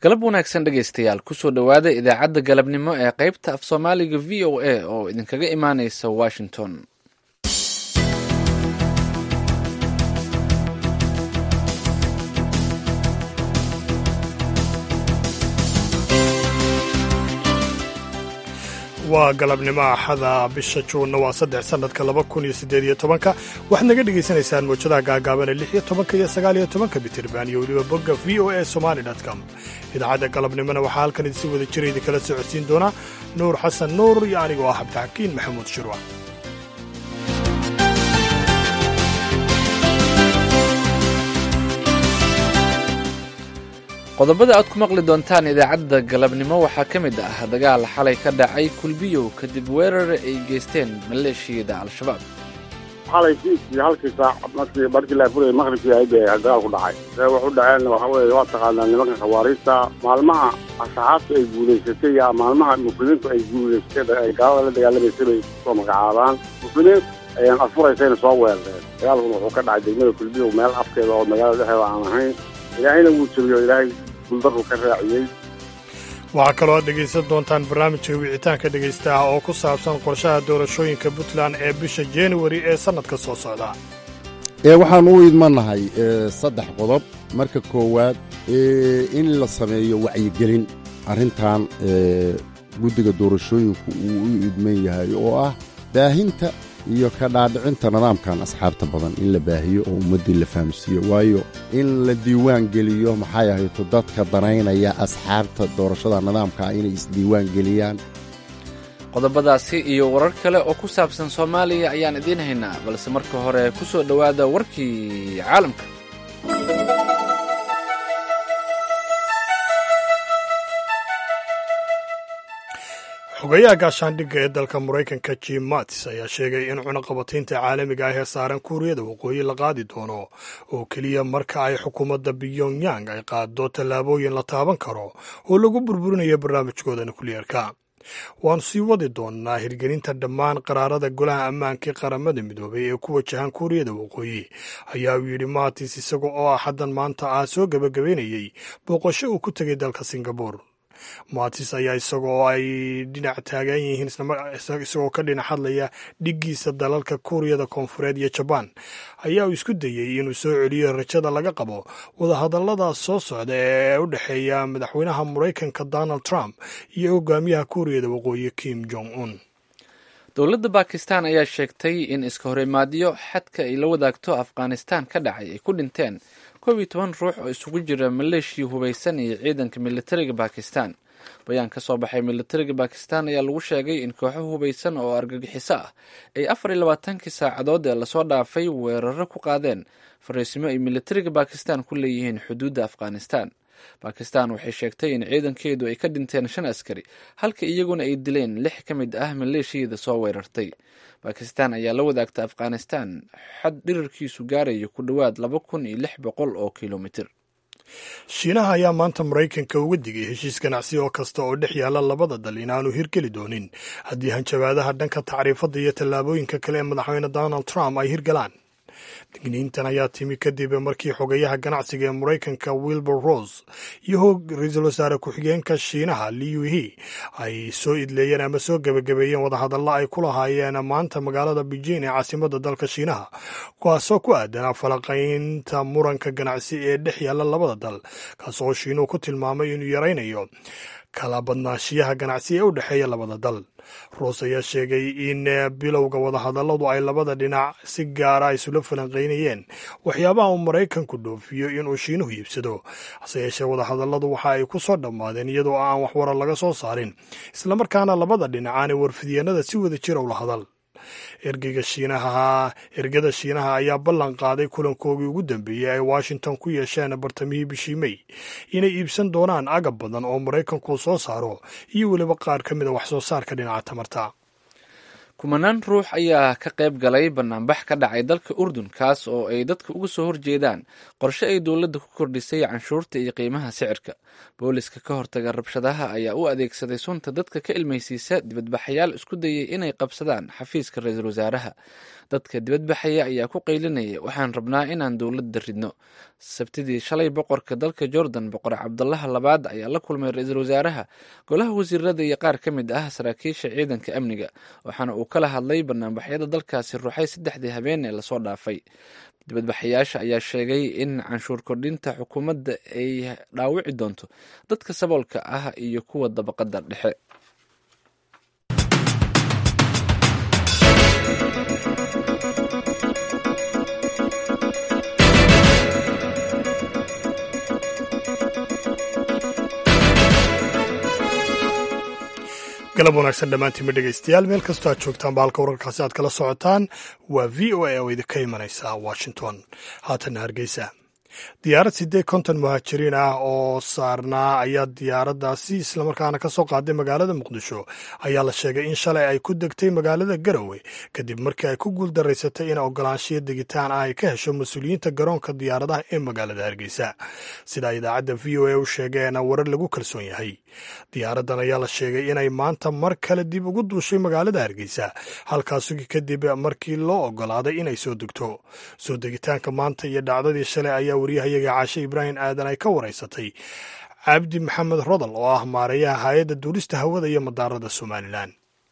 galab wanaagsan dhegaystayaal kusoo dhowaada idaacadda galabnimo ee qaybta af soomaaliga v o a oo idinkaga imaaneysa washington waa galabnimo axada bisha juunna waa saddex sannadka laba kun iyo siddeed iyo tobanka waxaad naga dhegaysanaysaan mawjadaha gaagaabane lix iyo tobanka iyo sagaal iyo tobanka bitirban iyo weliba bogga v o a somali com idaacadda galabnimona waxaa halkan idinsi wada jira idinkala socodsiin doonaa nuur xasan nuur iyo anigoo ah cabdixakiin maxamuud shirwa qodobada aad ku maqli doontaan idaacadda galabnimo waxaa ka mid ah dagaal xalay ka dhacay kulbiyow kadib weerar ay geysteen maleeshiyada al-shabaab xalay fiiskii halkii saac markii markii la furayay maqribkii ahayd bay dagaal ku dhacay see wax u dhaceen waxa weeye waa taqaanaa nimanka khawaariista maalmaha asxaabta ay guulaysatay yaa maalmaha muslimiintu ay guulaysatay ay gaalada la dagaalamaysay bay kusoo magacaabaan muslimiin ayaan afuraysayna soo weerareen dagaalkuna wuxuu ka dhacay degmada kulbiyow meel afkeeda oo magaalada dhexdeeda aan ahayn ilaahayna wuu jebiyo ilaahay guldarru ka raaciyey waxaa kaloo aad dhegaysan doontaan barnaamijka wicitaanka dhegaystaha oo ku saabsan qorshaha doorashooyinka puntland ee bisha januari ee sannadka soo socda ee waxaan u idmanahay saddex qodob marka koowaad in la sameeyo wacyigelin arrintan guddiga doorashooyinku uu u idman yahay oo ah baahinta iyo ka dhaadhicinta nidaamkan asxaabta badan in la baahiyo oo ummaddii la fahamsiiyo waayo in la diiwaan geliyo maxay ahayto dadka danaynaya asxaabta doorashada nidaamkaa inay isdiiwaan geliyaan qodobadaasi iyo warar kale oo ku saabsan soomaaliya ayaan idiin haynaa balse marka hore ku soo dhowaada warkii caalamka xogayaha gaashaandhigga ee dalka maraykanka jim mattis ayaa sheegay in cunaqabataynta caalamiga ah ee saaran kuuriyada waqooyi la qaadi doono oo keliya marka ay xukuumadda pyongyang ay qaado tallaabooyin la taaban karo oo lagu burburinayo barnaamijkooda nukliyeerka waannu sii wadi doonnaa hirgelinta dhammaan qaraarada golaha ammaanka ee qaramada midoobay ee ku wajahan kuuriyada waqooyi ayaa uu yidhi mattis isaga oo ah haddan maanta ah soo gebagabaynayey booqasho uu ku tegay dalka singabur maatis ayaa isagoo ay dhinac taagan yihiin isagoo ka dhinac hadlaya dhiggiisa dalalka kuuriyada koonfureed iyo jabaan ayaa uu isku dayey inuu soo celiyo rajada laga qabo wadahadallada soo socda ee u dhexeeya madaxweynaha maraykanka donald trump iyo hogaamiyaha kuuriyada waqooyi kim jong un dowladda bakistan ayaa sheegtay in iska horimaadyo xadka ay la wadaagto afghanistan ka dhacay ay ku dhinteen koob iyo toban ruux oo isugu jira maleeshiya hubaysan iyo ciidanka militariga bakistan bayaan ka soo baxay militariga bakistan ayaa lagu sheegay in kooxo hubaysan oo argagixiso ah ay afar iyo labaatankii saacadood ee lasoo dhaafay weeraro ku qaadeen fariisimo ay militariga bakistan ku leeyihiin xuduudda afghanistan bakistan waxay sheegtay in ciidankeedu ay ka dhinteen shan askari halka iyaguna ay dileen lix ka mid ah maleeshiyada soo weerartay bakistan ayaa la wadaagta afghanistan xad dhirirkiisu gaarayo ku dhowaad laba kun iyo lix boqol oo kilomitir shiinaha ayaa maanta maraykanka uga digay heshiis ganacsi oo kasta oo dhex yaalla labada dal inaanu hirgeli doonin haddii hanjabaadaha dhanka tacriifadda iyo tallaabooyinka kale ee madaxweyne donald trump ay hirgalaan digniintan ayaa timi kadib markii xogayaha ganacsiga ee maraykanka wilbur rose iyo ra-iisul wasaare ku-xigeenka shiinaha liu he ay soo idleeyeen ama soo gebagabeeyeen wadahadalla ay ku lahaayeen maanta magaalada beijing ee caasimadda dalka shiinaha kuwaasoo ku aadanaa falaqaynta muranka ganacsi ee dhex yaalla labada dal kaas oo shiinuhu ku tilmaamay inuu yaraynayo kala badnaashiyaha ganacsi ee u dhexeeya labada dal roos ayaa sheegay in bilowga wadahadalladu ay labada dhinac si gaara isula falanqaynayeen waxyaabaha uu maraykanku dhoofiyo inuu shiinuhu iibsado hase yeeshee wadahadalladu waxa ay ku soo dhammaadeen iyadoo aan waxwarar laga soo saarin islamarkaana labada dhinac aanay warfidyeennada si wada jira ula hadal ergeyga shiinaha ergada shiinaha ayaa ballan qaaday kulankoogii ugu dambeeyey ay washington ku yeesheen bartamihii bishii mey inay iibsan doonaan agab badan oo maraykanku soo saaro iyo weliba qaar ka mida wax soo saarka dhinaca tamarta kumanaan ruux ayaa ka qayb galay banaanbax ka dhacay dalka urdun kaas oo ay dadka uga soo horjeedaan qorshe ay dowladda ku kordhisay canshuurta iyo qiimaha sicirka booliska ka hortaga rabshadaha ayaa u adeegsaday sunta dadka ka ilmaysiisa dibadbaxayaal isku dayay inay qabsadaan xafiiska ra-iisul wasaaraha dadka dibadbaxaya ayaa ku qaylinaya waxaan rabnaa inaan dowladda ridno sabtidii shalay boqorka dalka jordan boqor cabdalaha labaad ayaa la kulmay ra-iisul wasaaraha golaha wasiirada iyo qaar ka mid ah saraakiisha ciidanka amniga waxaana uu kala hadlay banaanbaxyada dalkaasi ruuxay saddexdii habeen ee lasoo dhaafay dibadbaxayaasha ayaa sheegay in canshuur kordhinta xukuumadda ay dhaawici doonto dadka saboolka ah iyo kuwa dabaqada dhexe galab wanaagsan dhammaantiinba dhegaystayaal meel kastoo aad joogtaan ba halka wararkaasi aad kala socotaan waa v o a oo idinka imanaysa washington haatanna hargeysa diyaarad siddeed konton muhaajiriin ah oo saarnaa ayaa diyaaraddaasi islamarkaana ka soo qaaday magaalada muqdisho ayaa la sheegay in shalay ay ku degtay magaalada garowe kadib markii ay ku guuldaraysatay in ogolaanshiyo degitaan ah ay ka hesho mas-uuliyiinta garoonka diyaaradaha ee magaalada hargeysa sidaa idaacadda v o a u sheegeena warar lagu kalsoon yahay diyaaraddan ayaa la sheegay inay maanta mar kale dib ugu duushay magaalada hargeysa halkaasugi kadib markii loo ogolaaday inay soo degto soo degitaanka maanta iyo dhacdadii shalay ayaa waryahayaga caashe ibraahim aadan ay ka waraysatay cabdi maxamed rodal oo ah maareeyaha hay-adda duulista hawada iyo madaarada somalilan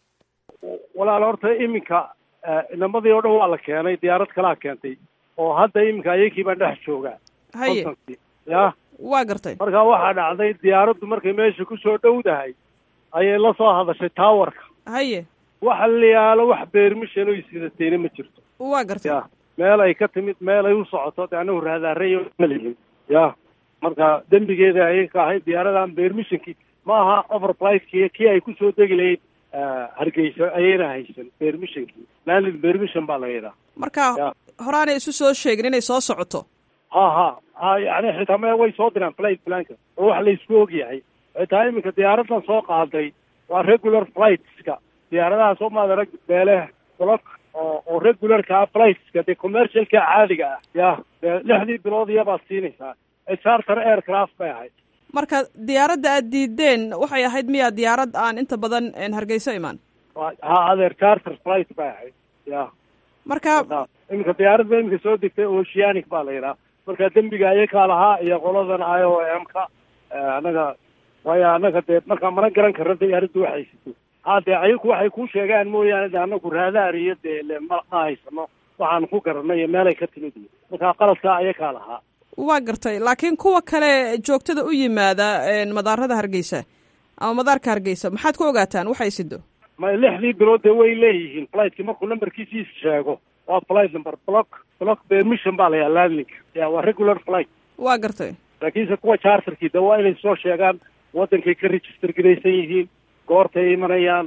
walaal horta iminka inamadii oo dhan waa la keenay diyaarad kalaa keentay oo hadda iminka ayakii baan dhex joogaa haye ya waa gartay marka waxaa dhacday diyaaraddu markay meesha kusoo dhowdahay ayay la soo hadashay taawarka haye waxa la yaalo wax beermishan oy sidatayna ma jirto waa gartay ya meel ay ka timid meel ay u socoto de anagu raadaarayo ma lihin ya marka dembigeeda ayay ka ahayd diyaaradan beermishankii ma aha overflightki kii ay kusoo degi lahayd hargeysa ayayna haysan beermishankii landed beermishan baa la yidhaha marka Ya. horaanay isu soo sheegin inay soo socoto ha ha ha yani xitaa me way soo diraan flight planka oo wax la isku og yahay xitaa iminka diyaaradan soo qaaday waa regular flightska diyaaradaha soo maada rag beele block oo oo regularka ah flightska dee commercialka caadiga ah ya dee lixdii bilood iyabaad siinaysaa charter aircraft bay ahayd marka diyaaradda aad diideen waxay ahayd miyaa diyaarad aan inta badan een, hargeyso imaan Waa- ha adeer charter flight bay ahayd ya marka marka iminka diyaaradda iminka soo degtay oceanic baa la yidhaha marka dembiga ayakaa lahaa iyo qoladan i o m ka anaga waayo anaga dee markaa mana garan karno diyaaraddu waxay sito ha dee ayaku waxay kuu sheegaan mooyaane de anagu raadaar iyo dee le ma ma haysano waxaan ku garanay iyo meelay ka timid iyo marka qaladkaa ayakaa lahaa waa gartay laakiin kuwa kale joogtada u yimaada een, madaarada hargeysa ama madaarka hargeysa maxaad ku ogaataan waxay sido ma lixdii bilood dee way leeyihiin flightki markuu numberkiisii sheego waa flight number block block permission baa la yaha landing ya waa regular flight waa gartay laakiinse kuwa charterkii de waa inay soo sheegaan wadankay ka register garaysan yihiin goortay imanayaan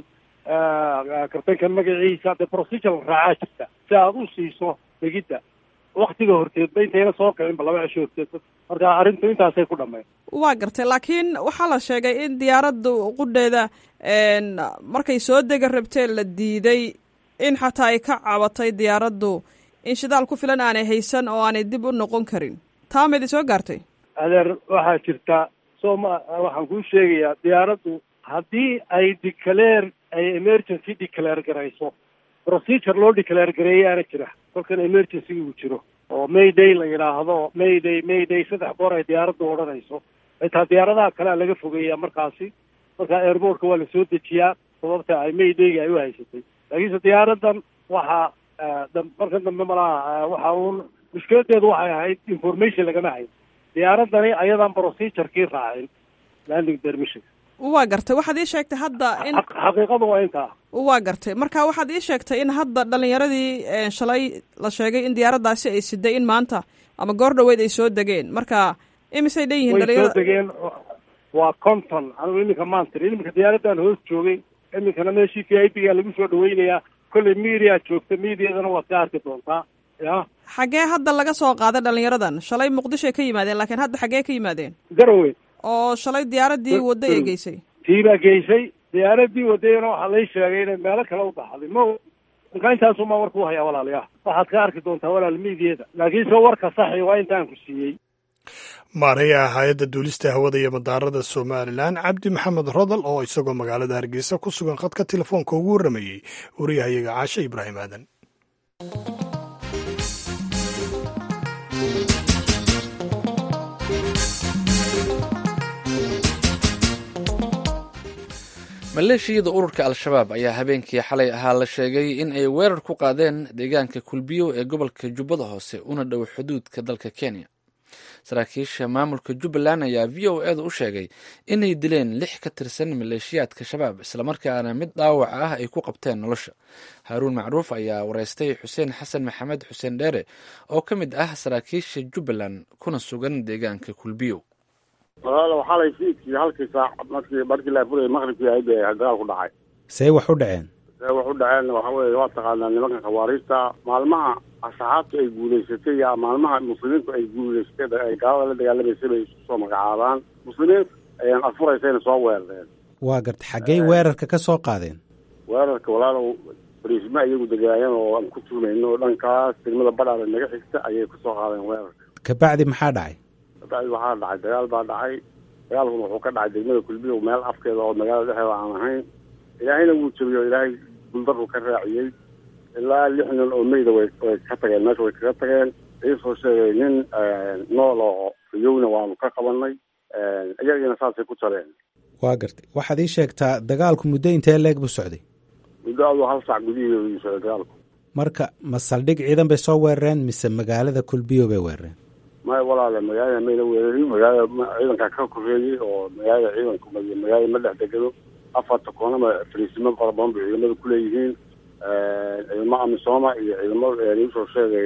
kartanka magaciisa dee procedure la raacaa jirta si aad u siiso degidda waktiga horteedba intayna soo kicinba laba cisho horteed marka arrintu intaasay ku dhammayn waa gartay laakiin waxaa la sheegay in diyaaradda qudheeda een, markay soo dega rabteen la diiday in xataa ay ka cabatay diyaaraddu in shidaal ku filan aanay haysan oo aanay dib u noqon karin taa ma idin soo gaartay adeer waxaa jirta soo ma waxaan kuu sheegayaa diyaaraddu haddii ay declare ay emergency declare garayso procedure loo declare gareeyaana jira kolkan emergency uu jiro oo mayday la yidhaahdo mayday mayday saddex goor ay diyaaraddu odhanayso xitaa diyaaradaha kalea laga fogeeyaa markaasi marka airportka waa lasoo dejiyaa sababta ay maydayga ay u haysatay laakiinse diyaaradan waxaa dam- markan dambe malaha waxa uun mushkiladeedu waxay ahayd information lagama hayn diyaaradani ayadaan procedurekii raacin landing permission waa gartay waxaad ii sheegtay hadda in Xaq- xaqiiqadu waa intaa waa gartay marka waxaad ii sheegtay in hadda dhalinyaradii een, shalay la sheegay in diyaaraddaasi ay siday in maanta ama goor dhoweyd ay soo degeen marka imisay dhan yihiin way soo dhalinyarada degeen waa conton anigu iminka maan tirin iminka diyaaradan hoos joogay iminkana meeshii v i p ga lagu soo dhaweynayaa kolley media joogta mediadana waad ka arki doontaa ya xaggee hadda laga soo qaaday dhalinyaradan shalay muqdishoay ka yimaadeen laakiin hadda xaggee ka yimaadeen garowe oo shalay diyaaraddii Gar- wadday ay Garowe. geysay tii baa geysay diyaaradii wadayana waxaa lay sheegay inay meelo kale u baxday ma marka intaasumaa warka u hayaa walaalayaal waxaad ka arki doontaa walaal miidiyeeda laakiinse warka saxi waa intaan ku siiyey maarayaha hay-adda duulista hawada iyo madaarada somalilan cabdi maxamed rodal oo isagoo magaalada hargeysa ku sugan khadka telefoonka ugu warramayey wariyahayaga caashe ibraahim aadan maleeshiyada ururka al-shabaab ayaa habeenkii xalay ahaa la sheegay in ay weerar ku qaadeen deegaanka kulbiyo ee gobolka jubbada hoose una dhow xuduudka dalka kenya saraakiisha maamulka jubbaland ayaa v o eeda u sheegay inay dileen lix ka tirsan maleeshiyaadka shabaab islamarkaana mid dhaawac ah ay ku qabteen nolosha haaruun macruuf ayaa wareystay xuseen xasan maxamed xuseen dheere oo ka mid ah saraakiisha jubbaland kuna sugan deegaanka kulbiyo walaalo xalay fiidkii halkii saac markii markii la furayay maqribkii ahayd ee dagaal ku dhacay see wax u dhaceen see wax u dhaceen waxa weeye waa taqaanaa nimanka khawaariijta maalmaha asxaabtu ay guulaysatay yaa maalmaha muslimiintu ay guulaysatay ay gaalada la dagaalamaysay bay isku soo magacaabaan muslimiin ayaan afuraysayna soo weerareen waa garta xaggey weerarka ka soo qaadeen weerarka walaalow bariisma iyagu degaayeen oo aan ku tuumayno dhankaas degmada badhaale naga xigta ayay kusoo qaadeen weerarka kabacdi maxaa dhacay kabacdi waxaa dhacay dagaal baa dhacay dagaalkuna wuxuu ka dhacay degmada kulbiyo meel afkeeda oo magaalada dhexeeda aan ahayn ilaahayna wuu jabiyo ilaahay guldarru ka raaciyey ilaa lix nin oo meyda way way ka tageen meesha way kaga tageen iisoo sheegay nin nool oo riyowna waanu ka qabanay iyagiina saasay ku jabeen waa gartay waxaad ii sheegtaa dagaalku muddo intee leeg buu socday muddo aduu hal sac gudihiidu ii socday dagaalku marka ma saldhig ciidan bay soo weerareen mise magaalada kulbiyo bay weerareen maya walaale magaalada mayna weerarin magaalada ciidankaa ka koreeyey oo magaalada ciidanku magaalada ma dhex degado afarta koonama fariisimo fara badan bay ciidamada kuleeyihiin ciidamo amisooma iyo ciidamo iisoo sheegay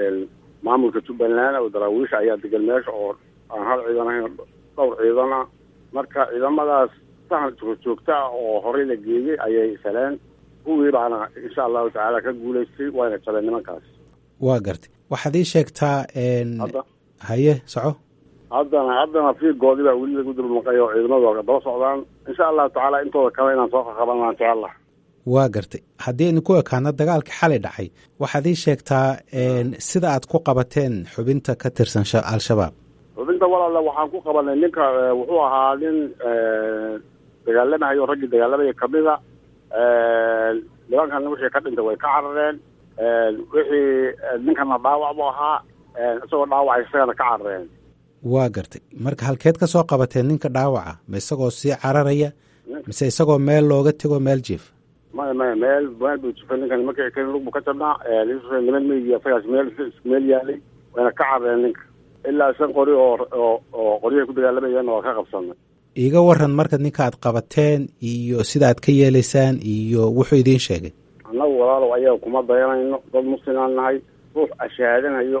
maamulka jubbaland oo daraawiisha ayaa degan meesha oo aan hal ciidan ahayn dhowr ciidan ah marka ciidamadaas sahan joogjoogta ah oo horey la geeyey ayay saleen kuwii baana insha allahu tacaala ka guulaystay wayna jabeen nimankaas waa gartay waxaad ii sheegtaa hadda haye soco haddana haddana fiigoodii baa weli lagu dulmaqay oo ciidamadu daba socdaan insha allahu tacaala intooda kale inaan soo qaqabanaan jecella waa gartay haddii aynu ku ekaano dagaalka xalay dhacay waxaad ii sheegtaa sida aad ku qabateen xubinta ka tirsan al-shabaab xubinta walaala waxaan ku qabanay ninka wuxuu ahaa nin dagaalamahayo raggii dagaalamaya kamida nimankan wixii ka dhintay way ka carareen wixii ninkana dhaawac buu ahaa isagoo dhaawacay isagana ka carareen waa gartay marka halkeed ka soo qabateen ninka dhaawaca ma isagoo sii cararaya mise isagoo meel looga tego meel jief maya maya meel meel buu jifay ninkan marka kan lug buu ka jabnaa niman meygi asagaas meel meel yaalay wayna ka carareen ninka ilaa shan qori oo oo oo qoryahay ku dagaalamayeen waa ka qabsanay iiga waran marka ninka aad qabateen iyo sida aad ka yeelaysaan iyo wuxuu idiin sheegay annagu walaalow ayaga kuma dayanayno dad muslimaan nahay ruux ashaadanayo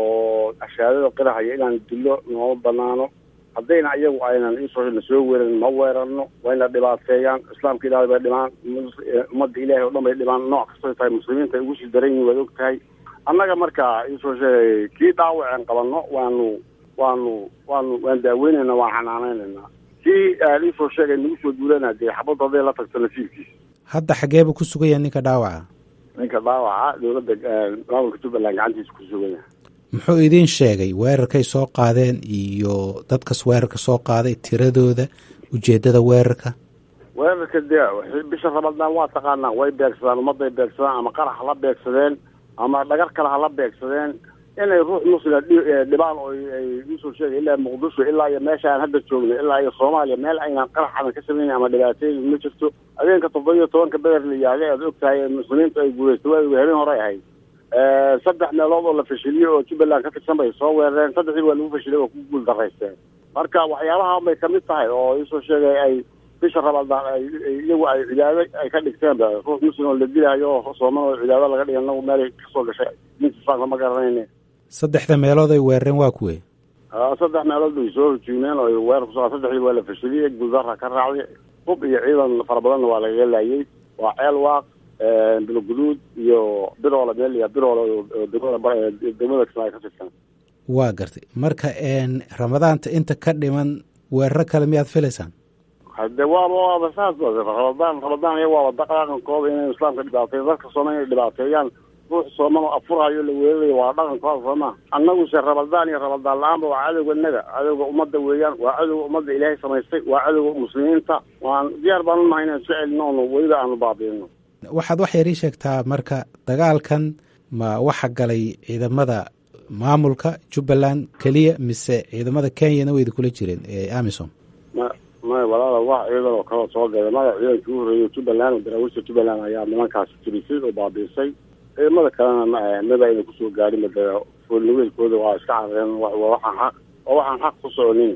oo ashaadada qirahaya inaan dilo nooma banaano haddayna iyagu aynan isoo na soo weeran ma weerarno wayna dhibaateeyaan islaamka ilaahay bay dhimaan ummadda ilaahay oo dhan bay dhimaan nooc kastay tahay muslimiinta ay ugu sii daran yihin waad og tahay annaga marka isoo sheegay kii dhaawaceen qabanno waanu waanu waanu waan daaweynayna waan xanaaneynaynaa kii isoo sheegay nagu soo duulana dee xabadda hadday la tagto nasiibkiisa hadda xageebuu ku sugan yahay ninka dhaawaca ninka dhaawaca dowladda maamulka jubbaland gacantiisa ku sugan yahay muxuu idiin sheegay weerarkay soo qaadeen iyo dadkas weerarka soo qaaday tiradooda ujeeddada weerarka weerarka dee bisha ramadaan waa taqaanaa way beegsadaan ummadday beegsadaan ama qarax hala beegsadeen ama dhagar kale hala beegsadeen inay ruux muslima dhibaan oo ay usoo sheegay ilaa muqdisho ilaa iyo meesha aan hadda joogno ilaa iyo soomaaliya meel aynaan qarax adan ka samayna ama dhibaateyn ma jirto habeenka toddoba iyo tobanka beder la yaalay aad og tahay muslimiintu ay guulaysta waa habeen hore ahayd saddex meelood oo la fashiliyey oo jubbaland ka tirsan bay soo weerareen saddexdii waa lagu fashilay oo ku guul daraysteen marka waxyaabaha bay kamid tahay oo isoo sheegay ay bisha ramadaan ay iyagu ay cibaado ay ka dhigteenba ruux muslim oo la dilaayo oo sooman oo cibaado laga dhigay anagu meelay kasoo gashay diinta islaamka ma garanayne saddexda meelood ay weerareen waa kuwe saddex meelood bay soo hujuumeen oo weerar kuso saddexdii waa la fashiliyey guuldara ka raacday hub iyo ciidan fara badanna waa lagaga laayay waa ceel waaq bilguduud iyo biroole meel iyo biroole degmada degmada kismaayo ka tirsan waa gartay marka ramadaanta inta ka dhiman weeraro kale miyaad filaysaan hade waaba waaba saas ba rabadaan rabadaan iyaga waaba dhaqankooda inay islaamka dhibaateeyo dadka sooma inay dhibaateeyaan ruux soomano afurayo la weerarayo waa dhaqankooda sooma annaguse rabadaan iyo rabadaan la-aanba waa cadowga naga cadowga ummadda weeyaan waa cadowga ummadda ilaahay samaystay waa cadowga muslimiinta waan diyaar baan unahay inaan soo celino ono weliba aanu baabiino waxaad wax yar ii sheegtaa marka dagaalkan ma waxa galay ciidamada maamulka jubbaland keliya mise ciidamada kenyana wayda kula jireen ee amisom ma may walaala wax ciidan oo kaleo soo galay magac ciidankii u horreeyay jubbaland oo daraawiishta jubbaland ayaa nimankaasi tirisay oo baabiisay ciidamada kalena ma maba ayna kusoo gaarin made foolniweelkooda waa iska carareen waxaan xaq oo waxaan xaq ku soconin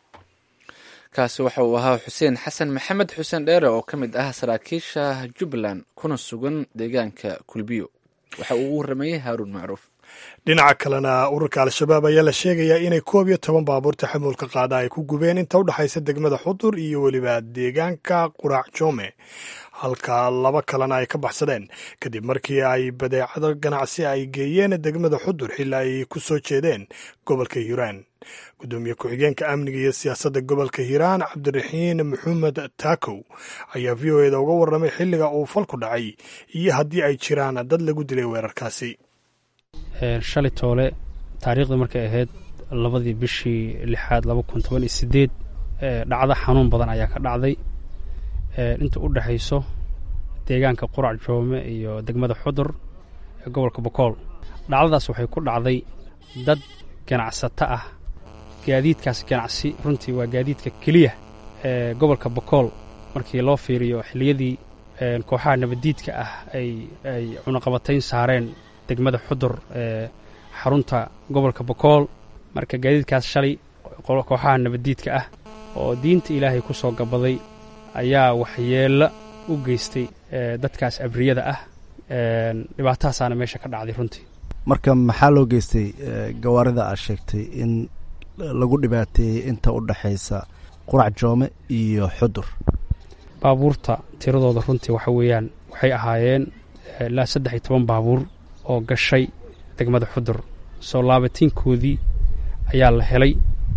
kaasi waxa uu ahaa xuseen xasan maxamed xuseen dheere oo ka mid ah saraakiisha jubbaland kuna sugan deegaanka kulbiyo waxa uu u waramayey haaruun macruuf dhinaca kalena ururka al-shabaab ayaa la sheegayaa inay koob iyo toban baabuur taxamulka qaada ay ku gubeen inta u dhexaysa degmada xudur iyo weliba deegaanka quraac joome halka laba kalena ay ka baxsadeen kadib markii ay badeecado ganacsi ay geeyeen degmada xudur xilli ay ku soo jeedeen gobolka hiiraan gudoomiye ku-xigeenka amniga iyo siyaasadda gobolka hiiraan cabdiraxiin maxamed taakow ayaa v o eda uga warramay xilliga uu falku dhacay iyo haddii ay jiraan dad lagu dilay weerarkaasi shalay toole taariikhda markay ahayd labadii bishii lixaad laba kun toban iyo sideed dhacdo xanuun badan ayaa ka dhacday inta u dhexayso deegaanka qurac joome iyo degmada xudur ee gobolka bokool dhacdadaas waxay ku dhacday dad ganacsato ah gaadiidkaas ganacsi runtii waa gaadiidka keliya ee gobolka bokool markii loo fiiriyo xilliyadii kooxaha nabaddiidka ah ay ay cunaqabatayn saareen degmada xudur ee xarunta gobolka bokool marka gaadiidkaas shalay kooxaha nabaddiidka ah oo diinta ilaahay ku soo gabaday ayaa waxyeello u geystay dadkaas abriyada ah dhibaatahaasaana meesha ka dhacday runtii marka maxaa loo geystay gawaarida aad sheegtay in lagu dhibaateeyey inta u dhexaysa qurac joome iyo xudur baabuurta tiradooda runtii waxa weeyaan waxay ahaayeen ilaa saddex iyo toban baabuur oo gashay degmada xudur soo laabatiinkoodii ayaa la helay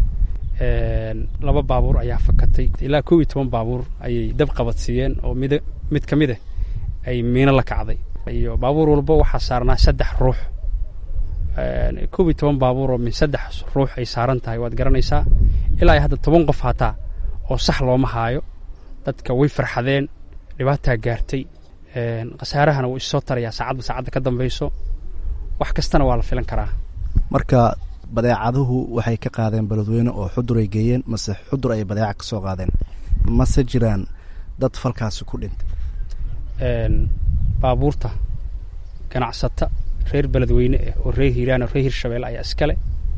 laba baabuur ayaa fakatay ilaa kow iyo toban baabuur ayay dab qabadsiiyeen oo mid mid ka mid ah ay miino la kacday iyo baabuur walba waxaa saarnaa saddex ruux kow iyo toban baabuur oo min saddex ruux ay saaran tahay waad garanaysaa ilaa hadda toban qof hataa oo sax looma haayo dadka way farxadeen dhibaataa gaartay khasaarahana wuu issoo tarayaa saacadba saacadda ka dambayso wax kastana waa la filan karaa marka badeecaduhu waxay ka qaadeen beledweyne oo xudur ay geeyeen mase xudur ay badeeca ka soo qaadeen mase jiraan dad falkaasi ku dhintay baabuurta ganacsata reer beledweyne ah oo reer hiiraan oo reer hirshabelle ayaa iskale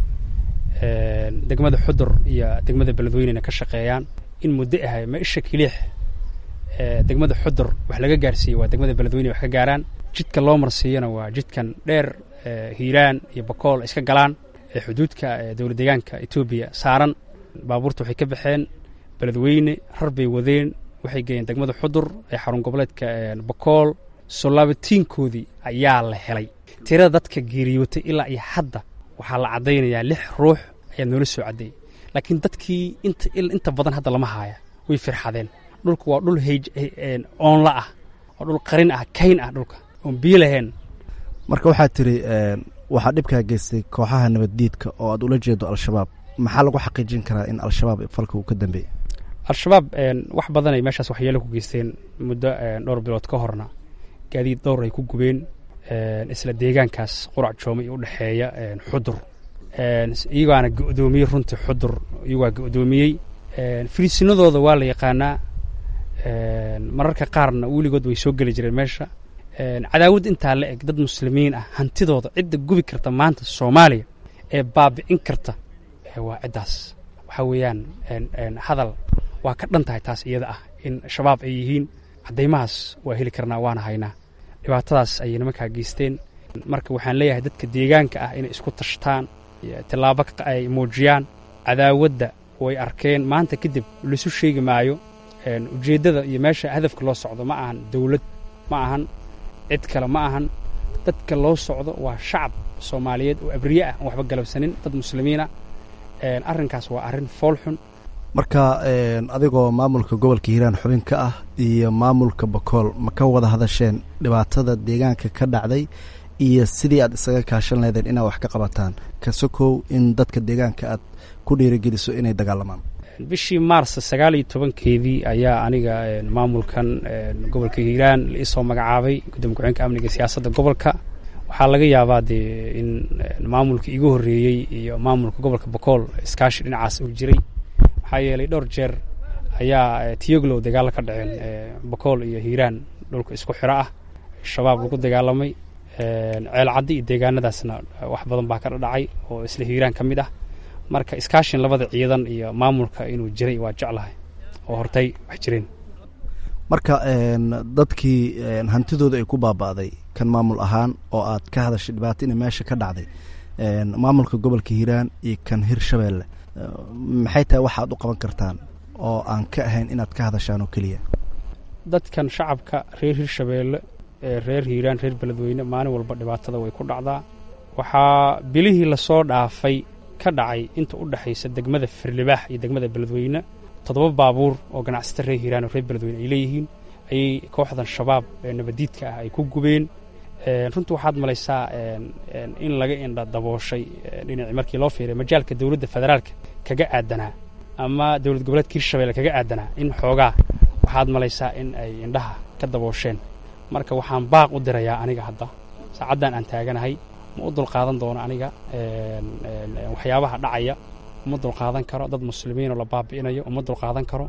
degmada xudur iyo degmada beledweynena ka shaqeeyaan in muddo ahay ma isha kiliix degmada xudur wax laga gaarsiiyey waa degmada beledweyne wax ka gaaraan jidka loo marsiiyana waa jidkan dheer hiiraan iyo bakool iska galaan ee xuduudka dowlad deegaanka etoobiya saaran baabuurta waxay ka baxeen beledweyne rar bay wadeen waxay geeyeen degmada xudur ee xarun goboleedka bakool soo laabatiinkoodii ayaa la helay tirada dadka geeriyootay ilaa iyo hadda waxaa la caddaynayaa lix ruux ayaa noola soo caddeeyey laakiin dadkii inta inta badan hadda lama haaya way firxadeen dhulku waa dhul heyj oonla ah waa dhul qarin ah kayn ah dhulka oon biyo lahayn marka waxaad tiri waxaa dhibkaa geystay kooxaha nabaddiidka oo aad ula jeedo al-shabaab maxaa lagu xaqiijin karaa in al-shabaab falka uu ka dambeeyey al-shabaab wax badan ay meeshaas waxyeelo ku geysteen muddo dhowr bilood ka horna gaadiid dhowr ay ku gubeen isla deegaankaas qurac joome iyo u dhexeeya xudur iyagaana go'doomiyey runtii xudur iyagaa go'doomiyey firiisinadooda waa la yaqaanaa mararka qaarna weligood way soo geli jireen meesha cadaawad intaa la eg dad muslimiin ah hantidooda cidda gubi karta maanta soomaaliya ee baabi'in karta waa ciddaas waxaa weeyaan hadal waa ka dhan tahay taas iyada ah in shabaab ay yihiin caddaymahaas waa heli karnaa waana haynaa dhibaatadaas ayay nimankaa geysteen marka waxaan leeyahay dadka deegaanka ah inay isku tashtaan tillaabo ay muujiyaan cadaawadda way arkeen maanta kadib laisu sheegi maayo ujeeddada iyo meesha hadafka loo socdo ma ahan dawlad ma ahan cid kale ma ahan dadka loo socdo waa shacab soomaaliyeed oo abriye ah aan waxba galabsanin dad muslimiinah arrinkaas waa arrin foolxun marka adigoo maamulka gobolka hiiraan xubin ka ah iyo maamulka bakool ma ka wada hadasheen dhibaatada deegaanka ka dhacday iyo sidii aad isaga kaashan leedeen inaad wax ka qabataan kasokow in dadka deegaanka aad ku dhiirigeliso inay dagaalamaan bishii maars sagaal iyo tobankeedii ayaa aniga maamulkan gobolka hiiraan la isoo magacaabay gudoomiye ku-xeenka amniga siyaasadda gobolka waxaa laga yaabaa dee in maamulka igu horreeyey iyo maamulka gobolka bakool iskaashi dhinacaas uu jiray maxaa yeelay dhowr jeer ayaa tiyoglow dagaalo ka dhaceen bakool iyo hiiraan dhulka isku xiro ah shabaab lagu dagaalamay ceelcaddi iyo deegaanadaasna wax badan baa ka dhadhacay oo isla hiiraan ka mid ah marka iskaashin labada ciidan iyo maamulka inuu jiray waa jeclahay oo hortay wax jireen marka dadkii hantidooda ay ku baaba'day kan maamul ahaan oo aad ka hadashay dhibaato ina meesha ka dhacday maamulka gobolka hiiraan iyo kan hirshabeelle maxay tahay waxaad u qaban kartaan oo aan ka ahayn inaad ka hadashaan oo keliya dadkan shacabka reer hirshabeelle ee reer hiiraan reer beledweyne maalin walba dhibaatada way ku dhacdaa waxaa bilihii lasoo dhaafay ka dhacay inta u dhexaysa degmada firlibaax iyo degmada beledweyne toddoba baabuur oo ganacsata reer hiiraan oo reer beledweyne ay leeyihiin ayay kooxdan shabaab ee nabadiidka ah ay ku gubeen runtii waxaad malaysaa in laga indha dabooshay dhinacii markii loo fiiray majaalka dowladda federaalka kaga aadanaa ama dowlad goboleedka hirshabelle kaga aadanaa in xoogaa waxaad malaysaa in ay indhaha ka daboosheen marka waxaan baaq u dirayaa aniga hadda saacaddan aan taaganahay ma u dulqaadan doono aniga waxyaabaha dhacaya uma dulqaadan karo dad muslimiinoo la baabi'inayo uma dulqaadan karo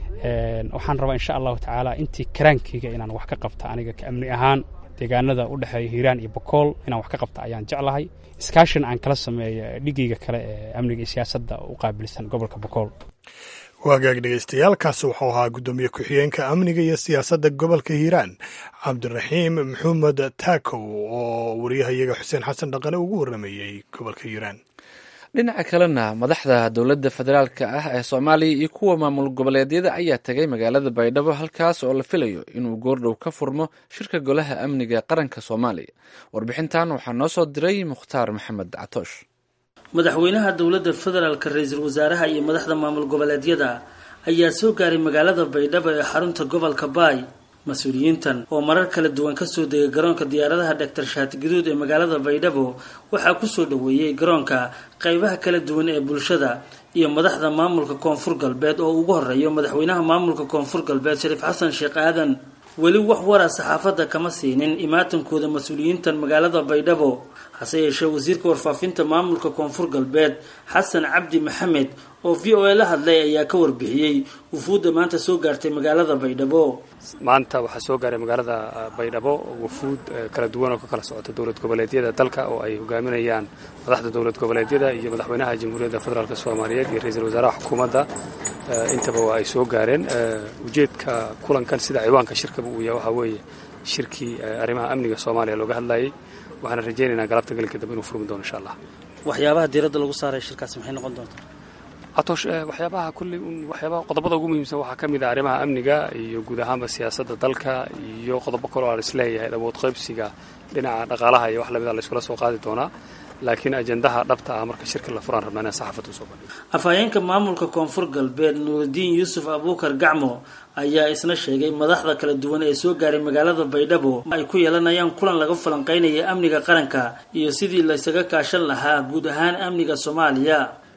waxaan rabaa insha allahu tacaala intii karaankeyga inaan wax ka qabta aniga ka amni ahaan deegaanada u dhexeeya hiiraan iyo bakool inaan wax ka qabta ayaan jeclahay iskaashin aan kala sameeyo dhigeyga kale ee amniga iyo siyaasadda u qaabilsan gobolka bakool waagaag dhegeystayaaalkaasi wuxuu ahaa guddoomiye ku-xigeenka amniga iyo siyaasadda gobolka hiiraan cabdiraxiim maxamed taakow oo wariyahayaga xuseen xasan dhaqane ugu warrameeyey gobolka hiiraan dhinaca kalena madaxda dowladda federaalka ah ee soomaaliya iyo kuwa maamul goboleedyada ayaa tegay magaalada baydhabo halkaas oo la filayo inuu goordhow ka furmo shirka golaha amniga qaranka soomaaliya warbixintan waxaa noo soo diray mukhtaar maxamed catoosh madaxweynaha dowladda federaalka ra-iisul wasaaraha iyo madaxda maamul goboleedyada ayaa soo gaaray magaalada baydhabo ee xarunta gobolka baay mas-uuliyiintan oo marar kala duwan kasoo degay garoonka diyaaradaha dhaktar shaati guduud ee magaalada baydhabo waxaa kusoo dhoweeyey garoonka qeybaha kala duwan ee bulshada iyo madaxda maamulka koonfur galbeed oo ugu horeeyo madaxweynaha maamulka koonfur galbeed shariif xasan sheekh aadan weli wax wara saxaafadda kama siinin imaatankooda mas-uuliyiintan magaalada baydhabo hase yeeshee wasiirka warfaafinta maamulka koonfur galbeed xasan cabdi maxamed oo v o a la hadlay ayaa ka warbixiyey wufuudda maanta soo gaartay magaalada baydhabo maanta waxaa soo gaaray magaalada baydhabo wufuud kala duwan oo ka kala socota dowlad goboleedyada dalka oo ay hogaaminayaan madaxda dowlad goboleedyada iyo madaxweynaha jamhuuriyadda federaalk soomaaliyeed iyo ra-iisul wasaaraha xukuumadda intaba waa ay soo gaareen ujeedka kulankan sida ciwaanka shirkaba uu yahay waxaa weeye shirkii arrimaha amniga soomaaliya looga hadlayay waxaana rajaynaynaa galabta gelinka dambe inuu furmi doono insha allah waxyaabaha diiradda lagu saaray shirkaasi maxay noqon doontaa atoosh waxyaabaha kulley waxyaabaha qodobada ugu muhiimsan waxaa ka mid ah arrimaha amniga iyo guud ahaanba siyaasadda dalka iyo qodobo kaloo aan isleeyahay awood qaybsiga dhinaca dhaqaalaha iyo wax lamida la iskula soo qaadi doonaa laakiin ajendaha dhabta ah marka shirka la furaan rabnaa inaan saxaafadda usoo bandhigo afhayeenka maamulka koonfur galbeed nuurudiin yuusuf abuukar gacmo ayaa isna sheegay madaxda kala duwan ee soo gaaray magaalada baydhabo ay ku yeelanayaan kulan laga falanqeynaya amniga qaranka iyo sidii laysaga kaashan lahaa guud ahaan amniga soomaaliya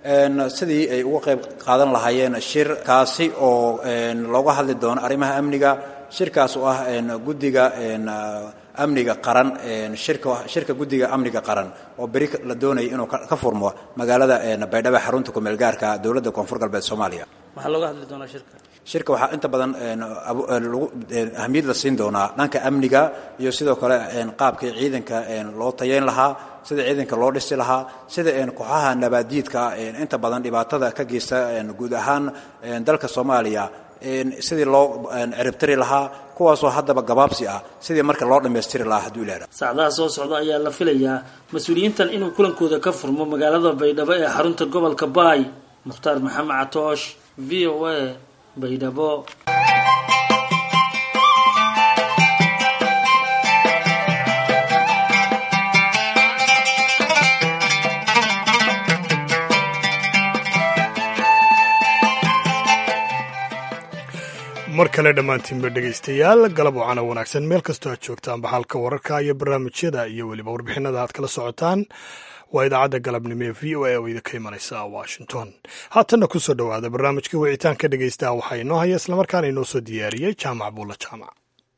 sidii ay uga qayb qaadan lahaayeen shir kaasi oo looga hadli doono arrimaha amniga shirkaas oo ah guddiga amniga qaran shirka shirka guddiga amniga qaran oo beri la doonaya inuu ka furmo magaalada baydhabo xarunta kumeel gaarka dowladda koonfur galbeed soomaaliya waxaa looga hadli doonaa shirka shirka waxaa inta badan ahmiyad la siin doonaa dhanka amniga iyo sidoo kale qaabkii ciidanka loo tayeyn lahaa sida ciidanka loo dhisi lahaa sida kooxaha nabaadiidka inta badan dhibaatada ka geysta guud ahaan dalka soomaaliya sidii loo ciribtiri lahaa kuwaasoo haddaba gabaabsi ah sidii marka loo dhammaystiri lahaa hadduu ilaha saacdaha soo socda ayaa la filayaa mas-uuliyiintan inuu kulankooda ka furmo magaalada baydhabo ee xarunta gobolka baay mukhtaar maxamed catoosh v o a baydhabo mar kale dhammaantiinba dhegaystayaal galab wacana wanaagsan meel kastoo aad joogtaan baxalka wararka iyo barnaamijyada iyo weliba warbixinada aad kala socotaan waa idaacadda galabnimo ee v o a oo idinka imanaysa washington haatanna ku soo dhowaada barnaamijka wicitaanka dhegaystaha waxaa inoo haya islamarkaana inoo soo diyaariyey jaamac buulla jaamac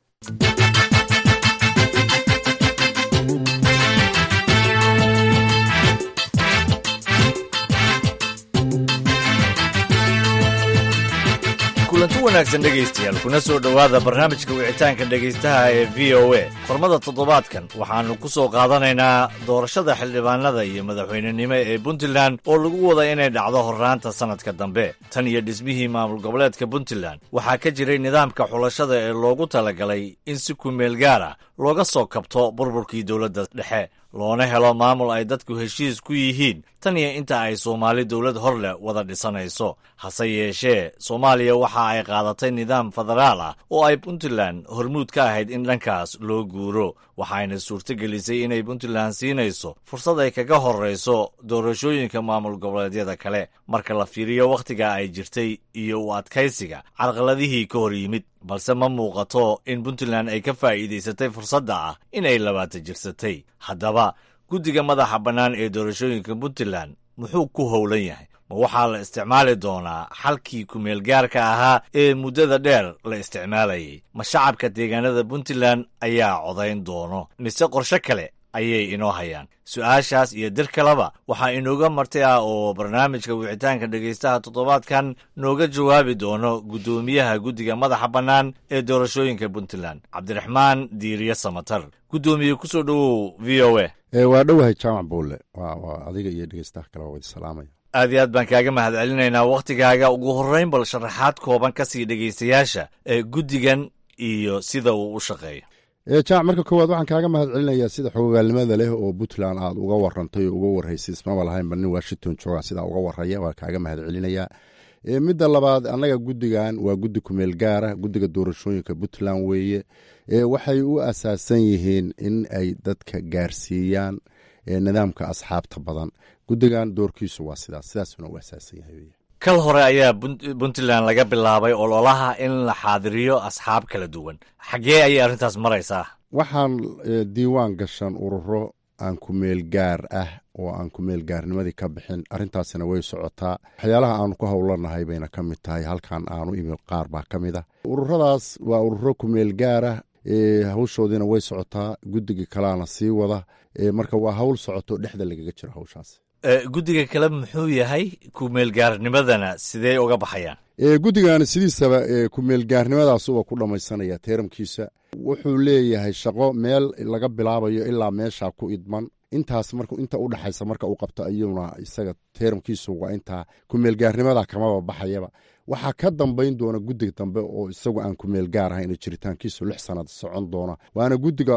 kulanti wanaagsan dhegaystayaal kuna soo dhowaada barnaamijka wicitaanka dhegaystaha ee v o a qormada toddobaadkan waxaannu ku soo qaadanaynaa doorashada xildhibaanada iyo madaxweynenimo ee puntland oo lagu wada inay dhacdo horraanta sannadka dambe tan iyo dhismihii maamul goboleedka puntland waxaa ka jiray nidaamka xulashada ee loogu talagalay in si kumeel gaar ah looga soo kabto burburkii dowladda dhexe loona helo maamul ay dadku heshiis ku yihiin tan iyo inta ay soomaali dowlad hor leh wada dhisanayso hase yeeshee soomaaliya waxa ay qaadatay nidaam federaal ah oo ay puntland hormuud ka ahayd in dhankaas loo guuro waxayna suurtogelisay inay puntland siinayso fursad ay kaga horrayso doorashooyinka maamul goboleedyada kale marka la fiiriyo wakhtiga ay jirtay iyo u adkaysiga carqaladihii ka hor yimid balse ma muuqato in puntland ay ka faa'iidaysatay fursadda ah inay labaata jirsatay haddaba guddiga madaxa bannaan ee doorashooyinka puntland muxuu ku howlan yahay ma waxaa la isticmaali doonaa xalkii kumeelgaarka ahaa ee muddada dheer la isticmaalayay ma shacabka deegaanada puntland ayaa codayn doono mise qorshe kale ayay inoo hayaan su-aashaas iyo dir kaleba waxaa inooga marti ah oo barnaamijka wicitaanka dhegaystaha toddobaadkan nooga jawaabi doono guddoomiyaha guddiga madaxa bannaan ee doorashooyinka puntland cabdiraxmaan diiriye samatar guddoomiye kusoo dhowow v o a waa dhowahay jaamac buulle waa adiga iyo dhegeystaha kale waa wadi salaamaya aad iyo aad baan kaaga mahad celinaynaa wakhtigaaga ugu horrayn bal sharaxaad kooban ka sii dhegaystayaasha ee guddigan iyo sida uu u shaqeeyo jamac marka koowaad waxaan kaaga mahad celinayaa sida xogogaalnimada leh oo puntland aad uga warantay oo uga warraysay ismaba lahaynba nin washington jooga sidaa uga warraya waa kaaga mahad celinayaa midda labaad annaga guddigan waa guddi kumeel gaara guddiga doorashooyinka puntland weeye waxay u asaasan yihiin in ay dadka gaarsiiyaan nidaamka asxaabta badan guddigan doorkiisu waa sidaas sidaasuna u asaasan yahay kal hore ayaa puntland laga bilaabay ololaha in la xaadiriyo asxaab kala duwan xaggee ayay arrintaas maraysaa waxaan diiwaan gashan ururo aan kumeel gaar ah oo aan kumeel gaarnimadii ka bixin arrintaasina way socotaa waxyaalaha aanu ku howlanahay bayna ka mid tahay halkan aanu imi qaar baa ka mid ah ururadaas waa ururo kumeel gaarah hawshoodiina way socotaa guddiga kalaana sii wada marka waa hawl socoto dhexda lagaga jiro hawshaas guddiga kale muxuu yahay kumeelgaarnimadana sidee uga baxayaan guddigan sidiisaba kumeelgaarnimadaasuba ku dhammaysanaya teeramkiisa wuxuu leeyahay shaqo meel laga bilaabayo ilaa meesha ku idman intaas marka inta u dhaxaysa marka uu qabto ayuuna isaga teeramkiisu waa intaa kumeelgaarnimada kamaba baxayaba waxaa ka dambayn doona guddiga dambe oo isagu aan kumeel gaar ahayn jiritaankiisu lix sanad socon doona waana guddiga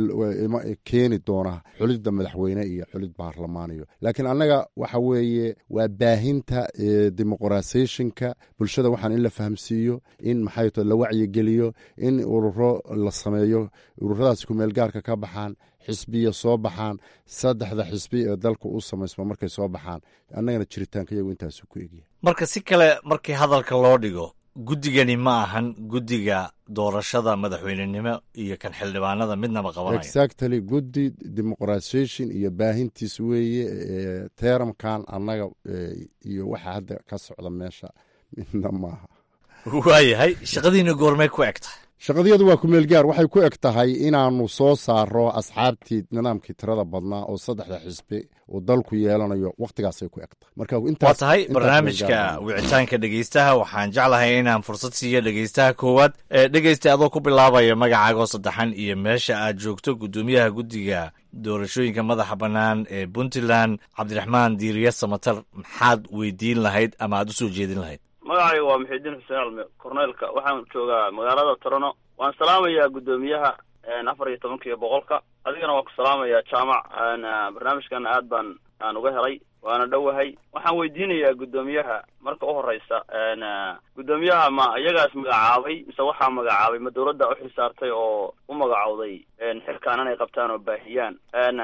keeni doona xulidda madaxweyne iyo xulid baarlamaaniyo laakiin annaga waxa weeye waa baahinta dimuqrasayshonka bulshada waxaan in la fahamsiiyo in maxay to la wacyigeliyo in ururo la sameeyo ururadaas kumeel gaarka ka baxaan xisbiya soo baxaan saddexda xisbi ee dalka u samaysma markay soo baxaan annagana jiritaanka iyagu intaasu ku egyahay marka si kale markii hadalka loo dhigo guddigani ma ahan guddiga doorashada madaxweynenimo iyo kan xildhibaanada midnaba qabanaya exactly guddi dimuqrasation iyo baahintiis weeye teeramkan annaga iyo waxa hadda ka socda meesha midna maaha waayahay shaqadiina goormay ku eg tahay shaqadiyadu waa kumeel gaar waxay ku eg tahay inaanu soo saaro asxaabtii nidaamkii tirada badnaa oo saddexda xisbi uu dalku yeelanayo wakhtigaasay ku eg tahay waa tahay barnaamijka wicitaanka dhegeystaha waxaan jeclahay inaan fursad siiyo dhegeystaha koowaad dhegeysta adoo ku bilaabaya magacaagoo saddexan iyo meesha aad joogto guddoomiyaha guddiga doorashooyinka madaxa bannaan ee puntland cabdiraxmaan diiriye samatar maxaad weydiin lahayd ama aad u soo jeedin lahayd magacayga waa muxidiin xuseen alme korneelka waxaan joogaa magaalada torono waan salaamayaa guddoomiyaha afar iyo tobankiiyo boqolka adigana waan ku salaamayaa jaamac barnaamijkan aad baan aan uga helay waana dhowahay waxaan weydiinayaa guddoomiyaha marka u horeysa guddoomiyaha ma iyagaas magacaabay mise waxaa magacaabay ma dawladda u xilsaartay oo u magacowday xilkaan inay qabtaan oo baahiyaan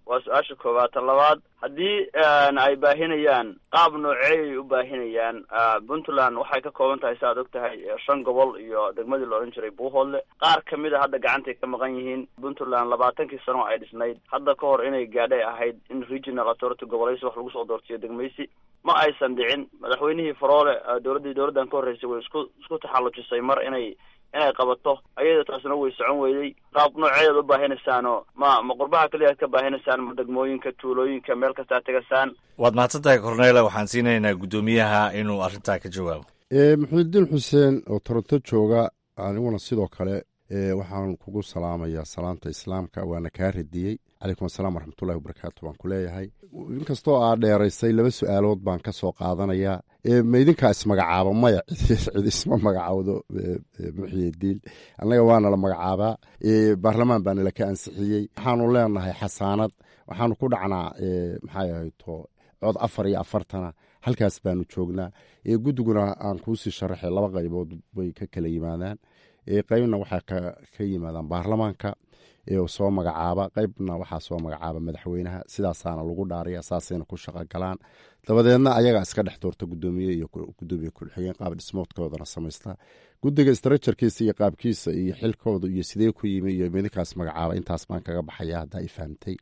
waa su-aasha koowaad tan labaad haddii ay baahinayaan qaab nooceeyay u baahinayaan puntland waxay ka kooban tahay si aad og tahay shan gobol iyo degmadii la odhan jiray buuhoodle qaar kamid a hadda gacantay ka maqan yihiin puntland labaatankii sano ay dhisnayd hadda ka hor inay gaadhay ahayd in regional authority gobolaysi wax lagu soo doortiyo degmaysi ma aysan dhicin madaxweynihii faroole dowladdii dowladdan ka horreysay way isku isku taxallujisay mar inay inay qabato ayada taasna way socon weyday qaab nooceedaad u baahinaysaanoo ma ma qurbaha keliya ad ka baahinaysaan ma degmooyinka tuulooyinka meel kasta ad tegasaan waad mahadsantahay cornela waxaan siinaynaa guddoomiyaha inuu arrintaa ka jawaabo maxamudiin xuseen oo toronto jooga aniguna sidoo kale waxaan kugu salaamayaa salaamta islaamka waana kaa radiyey calaykum asalaam waraxmatullahi wabarakaatu baan ku leeyahay inkastoo aa dheeraysay laba su-aalood baan ka soo qaadanayaa ma idinkaa ismagacaaba maya cid isma magacaawdo muxyidiin annaga waana la magacaabaa baarlamaan baana laka ansixiyey waxaanu leenahay xasaanad waxaanu ku dhacnaa maxay ahayto cod afar iyo afartana halkaas baanu joognaa guddiguna aan kuusii sharaxay laba qaybood bay ka kala yimaadaan qaybna waxaa ka yimaadaan baarlamaanka soo magacaaba qaybna waxaa soo magacaaba madaxweynaha sidaasaana lagu dhaariya saasayna ku shaqo galaan dabadeedna ayagaa iska dhex doorta gudoomiye iyo gudoomiye ku-xigeen qaab dhismoodkoodana samaysta guddiga strajarkiisa iyo qaabkiisa iyo xilkooda iyo sidee ku yimi iyo midinkaas magacaaba intaas baan kaga baxaya haddaa i fahamtay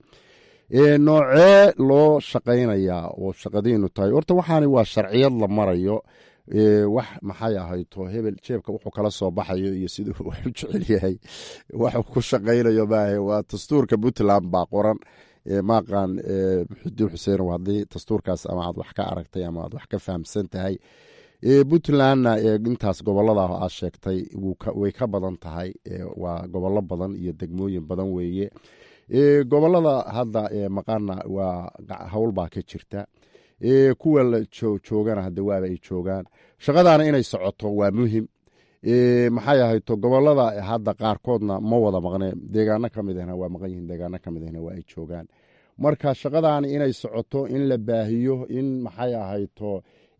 noocee loo shaqaynayaa oo shaqadiinu tahay horta waxaani waa sharciyad la marayo wax maxay ahayto hebel jeebka wuxuu kala soo baxayo iyo siduu wax u jecel yahay waxuu ku shaqaynayo maahe waa dastuurka puntland baa qoran maaqaan muxudiin xuseen haddii dastuurkaas ama aad wax ka aragtay ama aad wax ka fahamsan tahay puntlandna intaas gobolada aad sheegtay way ka badan tahay waa gobollo badan iyo degmooyin badan weeye gobolada hadda maqana waa howl baa ka jirta kuwa la joogana hade waaba ay joogaan shaqadaana inay socoto waa muhim maxay ahayto gobolada hadda qaarkoodna ma wada maqneen deegaano ka mid ahna waa maqan yihiin deegaano ka mid ahna waa ay joogaan marka shaqadaani inay socoto in la baahiyo in maxay ahayto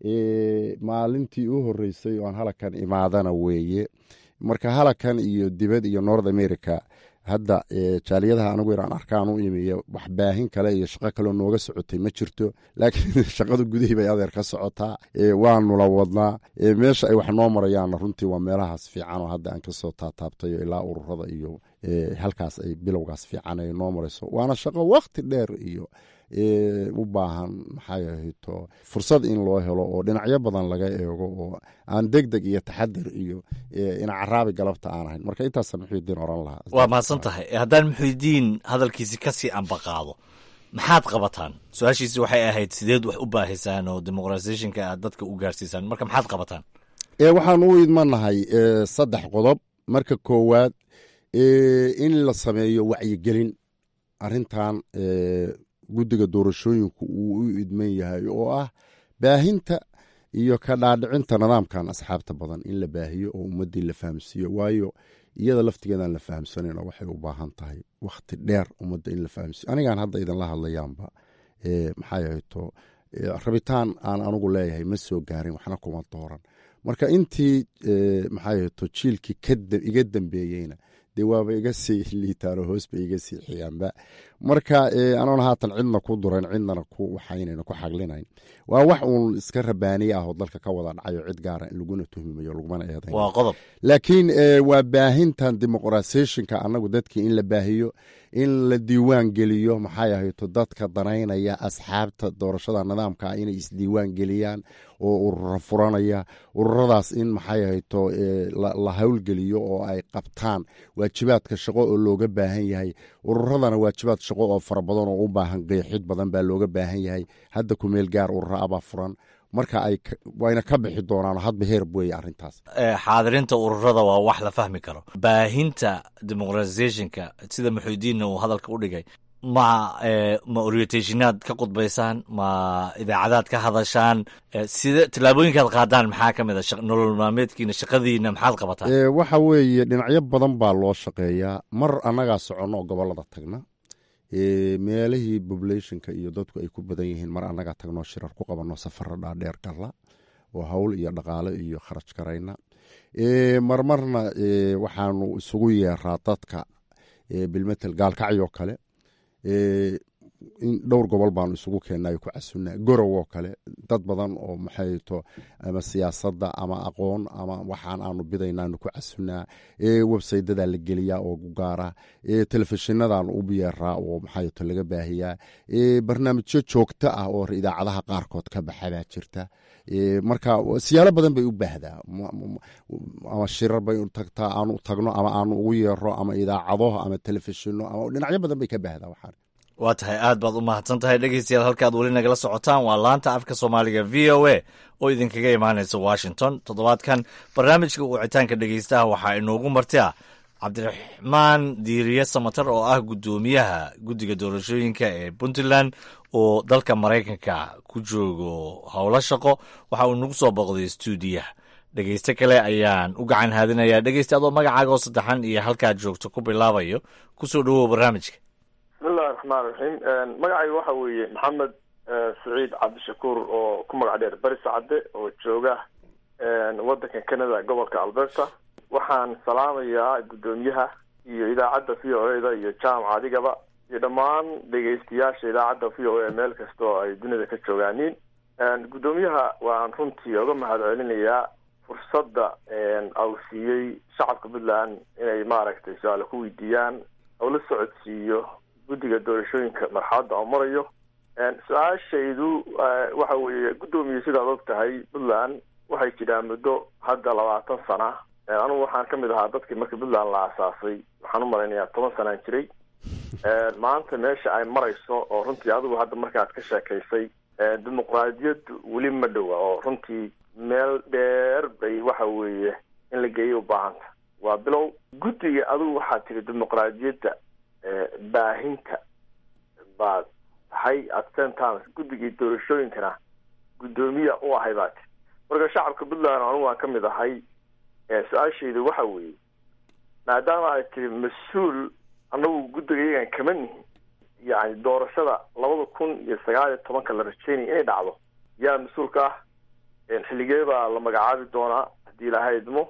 maalintii u horeysay oon halakan imaadana weeye marka halakan iyo dibad iyo north america hadda jaaliyadaha anigu inaan arkaan u imiyo wax baahin kale iyo shaqo kaleo nooga socotay ma jirto laakiin shaqada gudihii bay adeer ka socotaa waanula wadnaa meesha ay wax noo marayaanna runtii waa meelahaas fiican oo hadda aan kasoo taataabtayo ilaa ururada iyo halkaas ay bilowgaas fiican ay noo marayso waana shaqo wakti dheer iyo u baahan maxay ahayto fursad in loo helo oo dhinacyo badan laga eego oo aan deg deg iyo taxadir iyo ina caraabi galabta aan ahayn marka intaasa muxuudiin oran lahaa waa mahadsan tahay haddaan muxuudiin hadalkiisi kasii ambaqaado maxaad qabataan su-aashiisi waxay ahayd sideed wax u baahisaan oo dimuqratisationka aad dadka u gaarsiisaan marka maxaad qabataan waxaan u idmanahay saddex qodob marka koowaad in la sameeyo wacyigelin arintan guddiga doorashooyinku uu u idman yahay oo ah baahinta iyo ka dhaadhicinta nidaamkan asxaabta badan in la baahiyo oo ummaddii la fahamsiiyo waayo iyada laftigeedaan la fahamsanayno waxay u baahan tahay wakhti dheer ummadda in la fahamsiiyo anigaan hadda idinla hadlayaanba maxay ahayto rabitaan aan anugu leeyahay ma soo gaarin waxna kuma dooran marka intii maxay ahayto jiilkii iga dambeeyeyna dee waaba iga sii liitaano hoos ba iga sii xiyaanba marka anoona haatan cidna ku durayn cidnana ku waxaynayno ku xaglinayn waa wax uun iska rabaaniye ah oo dalka ka wada dhacayo cid gaara in laguna tuhmimayo lagumana eedayn waa qodob laakiin waa baahintan dimuqratisationka annagu dadkii in la baahiyo in la diiwaan geliyo maxay ahayto dadka danaynaya asxaabta doorashada nidaamka inay isdiiwaan geliyaan oo urura furanaya ururadaas in maxay ahayto la howlgeliyo oo ay qabtaan waajibaadka shaqo oo looga baahan yahay ururadana waajibaad shaqo oo fara badan oo u baahan qeexid badan baa looga baahan yahay hadda kumeel gaar urura abaa furan marka ay wayna ka bixi doonaan hadba heerb weeye arrintaas xaadirinta ururada waa wax la fahmi karo baahinta dimuqratisationka sida muxuudiinna uu hadalka u dhigay ma ma orientationaad ka qudbaysaan ma idaacadaad ka hadashaan sida tallaabooyinkaad qaadaan maxaa ka mid a nolol maalmeedkiina shaqadiina maxaad qabataan waxa weeye dhinacyo badan baa loo shaqeeyaa mar annagaa soconno oo gobollada tagna meelihii populationka iyo dadku ay ku badan yihiin mar annagaa tagnoo shirar ku qabanno safara dhaadheer galla oo hawl iyo dhaqaale iyo kharaj garayna marmarna waxaanu isugu yeeraa dadka bilmetel gaalkacyoo kale in dhowr gobol baanu isugu keennayo ku casunaa gorow oo kale dad badan oo maxay to ama siyaasadda ama aqoon ama waxaan aanu bidaynaanu ku casunaa websaydadaa la geliyaa oo gaara telefishinadaan u yeeraa oo maxay to laga baahiyaa barnaamijyo joogto ah oo idaacadaha qaarkood ka baxa baa jirta marka siyaalo badan bay u baahdaa ama shirar bay tagtaa aanu tagno ama aanu ugu yeero ama idaacado ama telefishino ama dhinacyo badan bay ka baahdaa waxaan waa tahay aad baad u mahadsan tahay dhegeystayaal halkaad weli nagala socotaan waa laanta afka soomaaliga v o a oo idinkaga imaanaysa washington toddobaadkan barnaamijka wicitaanka dhegeystaha waxaa inoogu marti ah cabdiraxmaan diiriye samatar oo ah guddoomiyaha guddiga doorashooyinka ee puntland oo dalka maraykanka ku joogo howlo shaqo waxa uu nagu soo boqday stuudiyaha dhegeyste kale ayaan u gacan haadinayaa dhegeyste adoo magacaaga oo saddexan iyo halkaad joogto ku bilaabayo kusoo dhawow barnaamijka bismillahi raxmaan raxiim magacayga waxa weeye maxamed saciid cabdishakuur oo ku magac dheer bari sacade oo jooga waddanka canada gobolka alberta waxaan salaamayaa guddoomiyaha iyo idaacadda v o eda iyo jaamac adigaba iyo dhammaan dhegeystayaasha idaacadda v o a meel kasta oo ay dunida ka joogaaniin guddoomiyaha waan runtii oga mahad celinayaa fursadda au siiyey shacabka puntland inay maaragtay su-aale ku weydiiyaan oo la socodsiiyo guddiga doorashooyinka marxaladda oo marayo su-aashaydu waxa weeye guddoomiye sidaad og tahay puntland waxay jiraan muddo hadda labaatan sana anugu waxaan kamid ahaa dadkii markii puntland la asaasay waxaan u malaynayaa toban sanaan jiray maanta meesha ay marayso oo runtii adigu hadda markaad ka sheekaysay dimuqraadiyaddu weli ma dhowa oo runtii meel dheer bay waxa weeye in la geeyo u baahanta waa bilow guddiga adigu waxaad tiri dimuqraadiyadda baahinta baad tahay at ten times guddigii doorashooyinkana guddoomiya u ahay baa tiri marka shacabka puntland anigu waan ka mid ahay su-aashaydu waxa weeye maadaama ay tiri mas-uul annagu guddiga iyagan kama nihin yani doorashada labada kun iyo sagaal iyo tobanka la rajeynaya inay dhacdo yaa mas-uulka ah xilligee baa la magacaabi doonaa haddii ilaahay idmo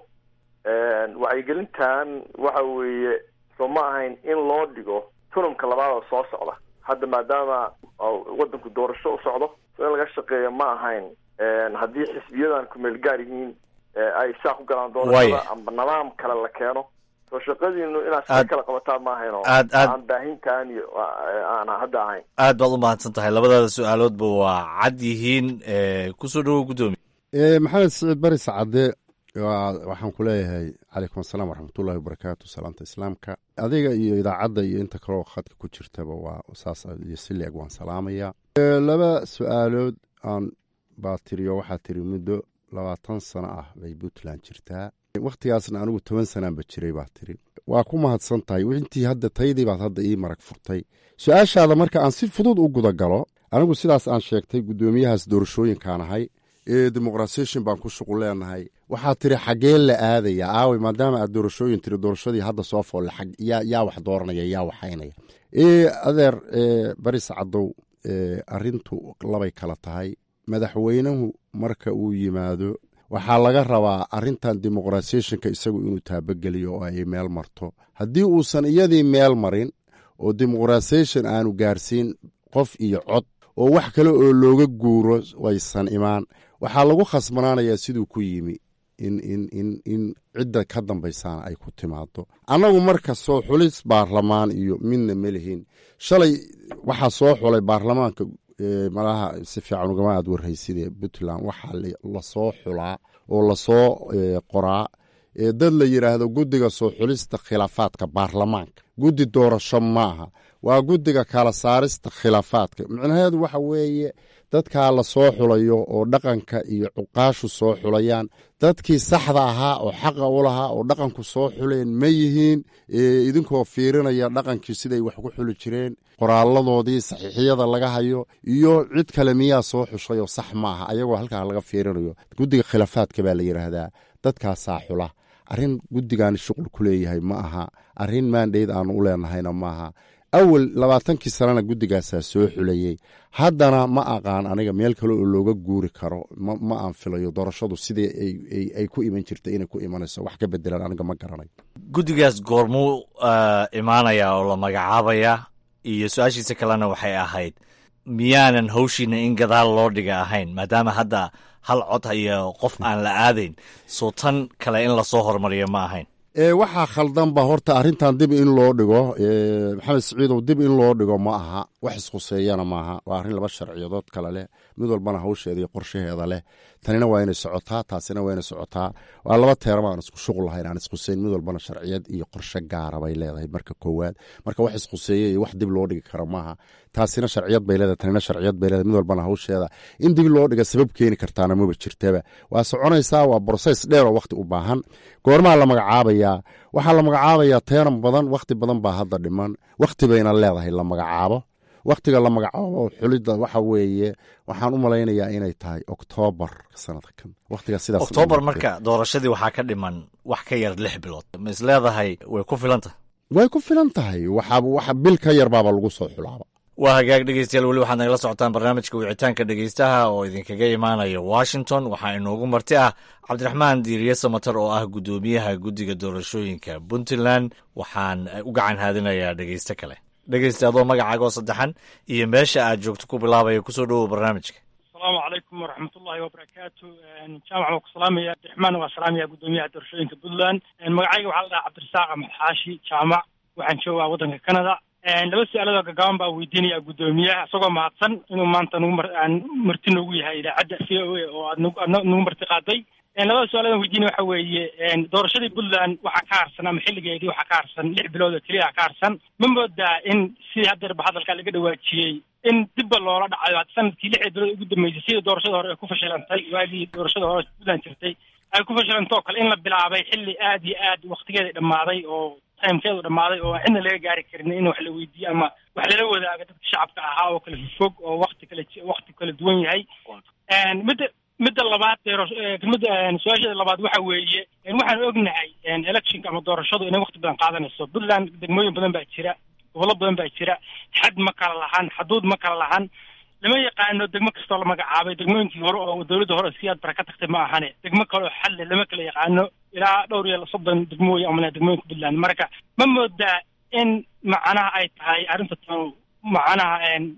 wacyigelintan waxa weeye soo ma ahayn in loo dhigo tunamka labaad oo soo socda hadda maadaama waddanku doorasho u socdo so in laga shaqeeyo ma ahayn haddii xisbiyadan kumeel gaar yihiin ay saa ku galaan doorashada amba nidaam kale la keeno soo shaqadiinu inaad si kala qabataan ma ahayn oo aan baahintaan iyo aan hadda ahayn aad baad u mahadsan tahay labadaada su-aaloodba waa cad yihiin kusoo dhawow guddoomiye maxamed siciid bari sacade waxaan ku leeyahay calaykum asalaam waraxmatullahi wabarakaatu salaamta islaamka adiga iyo idaacadda iyo inta kaleo khadka ku jirtaba waa saas iyo si leeg waan salaamayaa laba su-aalood aan baa tiriyo waxaa tiri muddo labaatan sano ah bay puntland jirtaa wakhtigaasna anigu toban sanaanba jiray baa tiri waa ku mahadsan tahay intii hadda taydii baad hadda ii marag furtay su-aashaada marka aan si fudud u gudagalo anigu sidaas aan sheegtay guddoomiyahaas doorashooyinkaan ahay ee demoqrasation baan ku shuqul leenahay waxaa tiri xaggee la aadaya aawey maadaama aad doorashooyin tiri doorashadii hadda soo foolle yaa wax dooranaya yaa waxaynaya adeer bari sacdow arintu labay kala tahay madaxweynuhu marka uu yimaado waxaa laga rabaa arintan demoqratisationka isagu inuu taabageliyo oo ay meel marto haddii uusan iyadii meel marin oo demoqratisaton aanu gaarsiin qof iyo cod oo wax kale oo looga guuro waysan imaan waxaa lagu khasbanaanayaa siduu ku yimi in cidda ka dambaysaana ay ku timaado annagu marka soo xulis baarlamaan iyo midna ma lihin shalay waxaa soo xulay baarlamaanka malaha si fiican ugama aad warhayside puntland waxaa lasoo xulaa oo lasoo qoraa dad la yidhaahdo guddiga soo xulista khilaafaadka baarlamaanka guddi doorasho maaha waa guddiga kala saarista khilaafaadka micnaheedu waxa weeye dadkaa lasoo xulayo oo dhaqanka iyo cuqaashu soo xulayaan dadkii saxda ahaa oo xaqa u lahaa oo dhaqanku soo xuleen ma yihiin idinkoo fiirinaya dhaqankii siday wax ku xuli jireen qoraaladoodii saxiixiyada laga hayo iyo cid kale miyaa soo xushay oo sax maaha ayagoo halkaa laga fiirinayo guddiga khilaafaadka baa la yidhaahdaa dadkaasaa xula arrin guddigan shuqul ku leeyahay ma aha arrin maandhayd aanu u leenahayna maaha awal labaatankii sanana guddigaasaa soo xulayey haddana ma aqaan aniga meel kale oo looga guuri karo ma aan filayo doorashadu sidii ay ku iman jirta inay ku imanayso wax ka bedelan aniga ma garanayo guddigaas goormuu imaanayaa oo la magacaabayaa iyo su-aashiisa kalena waxay ahayd miyaanan hawshiina in gadaal loo dhiga ahayn maadaama hadda hal cod iyo qof aan la aadayn soo tan kale in lasoo hormariyo ma ahayn waxaa khaldanba horta arrintan dib in loo dhigo maxamed siciidow dib in loo dhigo ma aha wax ishuseeyana maaha waa arrin laba sharciyadood kale leh mid walbana hawsheeda iyo qorshaheeda leh tanina waa inay socotaa taasina waa inay socotaa waa laba teerama aan isku shuqul lahayn aan ishuseyn mid walbana sharciyad iyo qorshe gaara bay leedahay marka koowaad marka wax ishuseeye iyo wax dib loo dhigi kara maaha taasina sharciyad bay leedahay tanina sharciyad bay leedahay mid walbana hawsheeda in dib loo dhiga sabab keeni kartaana maba jirtaba waa soconaysaa waa broses dheer oo wakhti u baahan goormaa la magacaabayaa waxaa la magacaabayaa teeran badan wakhti badan baa hadda dhiman wakhti bayna leedahay la magacaabo wakhtiga la magacaabo xulidda waxa weeye waxaan u malaynayaa inay tahay oktoobar sanadkan wakhtiga sidaas oktoobar marka doorashadii waxaa ka dhiman wax ka yar lix bilood ma is leedahay way ku filan tahay way ku filan tahay waxaaba waxa bil ka yar baaba lagu soo xulaaba waa hagaag dhegeystayaal weli waxaad nagala socotaan barnaamijka wicitaanka dhegeystaha oo idinkaga imaanaya washington waxaa inoogu marti ah cabdiraxmaan diiriye samatar oo ah guddoomiyaha guddiga doorashooyinka puntland waxaan u gacan haadinayaa dhegeysto kale dhegeysta adoo magacaaga oo saddexan iyo meesha aad joogto ku bilaabaya kusoo dhowow barnaamijka asalaamu calaykum waraxmatullahi wabarakaatu jaamac waa ku salaamaya abdiraxmaan waa salaamaya guddoomiyaha doorashooyinka puntland magacayga waxaa la dhahaa cabdirasaaq axmed xaashi jaamac waxaan joogaa waddanka canada laba su-aaladoo gagaaban baa weydiinaya guddoomiyaha isagoo mahadsan inuu maanta nagu mar aan marti noogu yahay idaacadda c o a oo aad nagu aad nagu marti qaaday labada su-aaladan weydiinaya waxa weeye doorashadii puntland waxaa ka harsan ama xilligeedii waxaa ka harsan lix bilood oo keliya ka harsan ma moodaa in sidii haddeerba hadalkaa laga dhawaajiyey in dibba loola dhacayo had sanadkii lixda bilood ugu dambeysay sidii doorashada hore ay ku fashilantay waagii doorashada hore puntland jirtay ay ku fashilantay oo kale in la bilaabay xilli aad iyo aad waktigeeda dhammaaday oo timkeedu dhammaaday oo cidna laga gaari karin in wax la weydiiyo ama wax lala wadaago dadka shacabka ahaa oo kale fog oo wakti kale wakti kala duwan yahay midda midda labaad midda su-aasheeda labaad waxa weeye waxaan ognahay electionka ama doorashadu inay wakti badan qaadanayso puntland degmooyin badan baa jira gobollo badan baa jira xad ma kala lahan xaduud ma kala lahan lama yaqaano degmo kastoo la magacaabay degmooyinkii hore oo dowladda hore si aad bara ka tagtay ma ahane degmo kale oo xalle lama kala yaqaano ilaa dhowr iyo soddon degmooyin amana degmooyinka puntland marka ma moodaa in macnaha ay tahay arrinta tan macnaha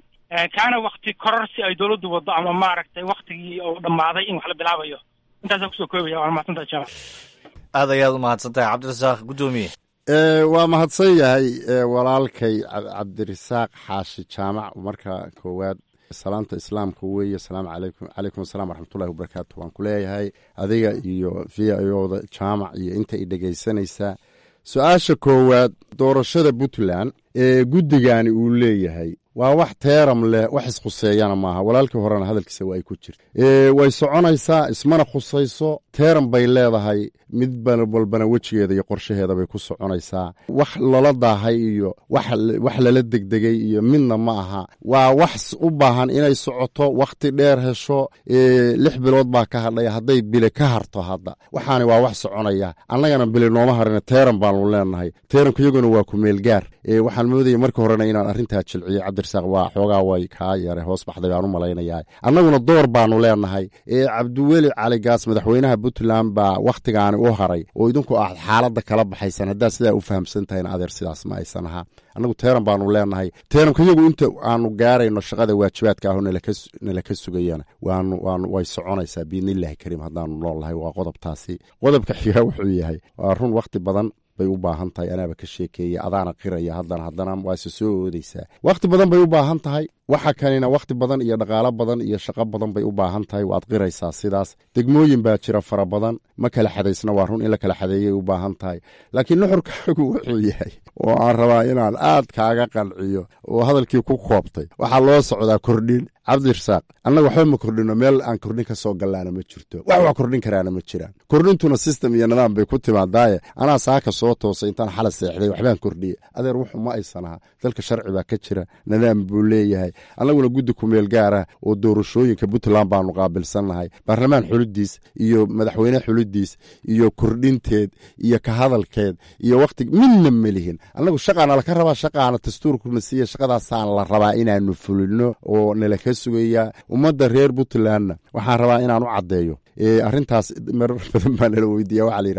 kaana wakti kororsi ay dowladdu waddo ama maaragtay waktigii oo dhammaaday in wax la bilaabayo intaasaan kusoo koobaya waana mahadsantaha jaamac aad ayaad u mahadsan tahay cabdirasaaq guddoomiye waa mahadsan yahay walaalkay cabdirasaaq xaashi jaamac marka koowaad salaanta islaamka weeye asalaamu calaykum calaykum assalam waraxmatullahi wabarakaatu waan ku leeyahay adiga iyo v i oda jaamac iyo inta i dhegaysanaysaa su-aasha koowaad doorashada puntland ee guddigani uu leeyahay waa wax teeram leh wax iskhuseeyana maaha walaalkii horena hadalkiisa waa ay ku jirta way soconaysaa ismana khusayso teeram bay leedahay mid walbana wejigeeda iyo qorshaheeda bay ku soconaysaa wax lala daahay iyo wax lala degdegay iyo midna ma aha waa wax u baahan inay socoto wakhti dheer hesho lix bilood baa ka hadhay hadday bile ka harto hadda waxaani waa wax soconaya annagana bile nooma harina teeram baanu leenahay teeramka iyaguna waa ku meelgaar waxaan moodaya marka horena inaan arrintaa jilciyo cabdirasaaq waa xoogaa way kaa yare hoos baxday baan u malaynayaa annaguna door baanu leenahay ee cabdiweli caligaas madaxweynaha puntland baa wakhtigaani u haray oo idinku aad xaaladda kala baxaysan haddaad sidaa u fahamsan tahayn adeer sidaas ma aysan ahaa annagu teeran baanu leenahay teeramka iyagu inta aanu gaarayno shaqada waajibaadka aho nala ka sugayana waanu waanu way soconaysaa biidnillahi kariim haddaanu noolnahay waa qodobtaasi qodobka xigaa wuxuu yahay waa run wakhti badan bay u baahan tahay anaaba ka sheekeeya adaana qiraya haddana haddana waase soo oodaysaa wakhti badan bay u baahan tahay waxa kanina wakhti badan iyo dhaqaalo badan iyo shaqo badan bay u baahan tahay waad qiraysaa sidaas degmooyin baa jira fara badan ma kala xadaysna waa run in la kala xadeeyay u baahan tahay laakiin nuxurkaagu wuxuu yahay oo aan rabaa inaan aad kaaga qanciyo oo hadalkii ku koobtay waxaa loo socdaa kordhin cabdirasaaq annaga waxba ma kordhino meel aan kordhin ka soo gallaana ma jirto wax wax kordhin karaana ma jiraan kordhintuna system iyo nidaam bay ku timaadaaye anaa saaka soo toosay intaan xala seexday waxbaan kordhiye adeer wuxu ma aysan aha dalka sharci baa ka jira nidaam buu leeyahay annaguna guddi kumeel gaara oo doorashooyinka puntland baanu qaabilsannahay baarlamaan xulidiis iyo madaxweyne xulidiis iyo kordhinteed iyo ka hadalkeed iyo wakhti midna melihin annagu shaqaana laka rabaa shaqaana dastuurkuna siiya shaqadaasaan la rabaa inaanu fulino oo nala ka sugayaa ummadda reer puntlandna waxaan rabaa inaan u caddeeyo arrintaas marar badan baa nala weydiiya waxaa la yidhahdaa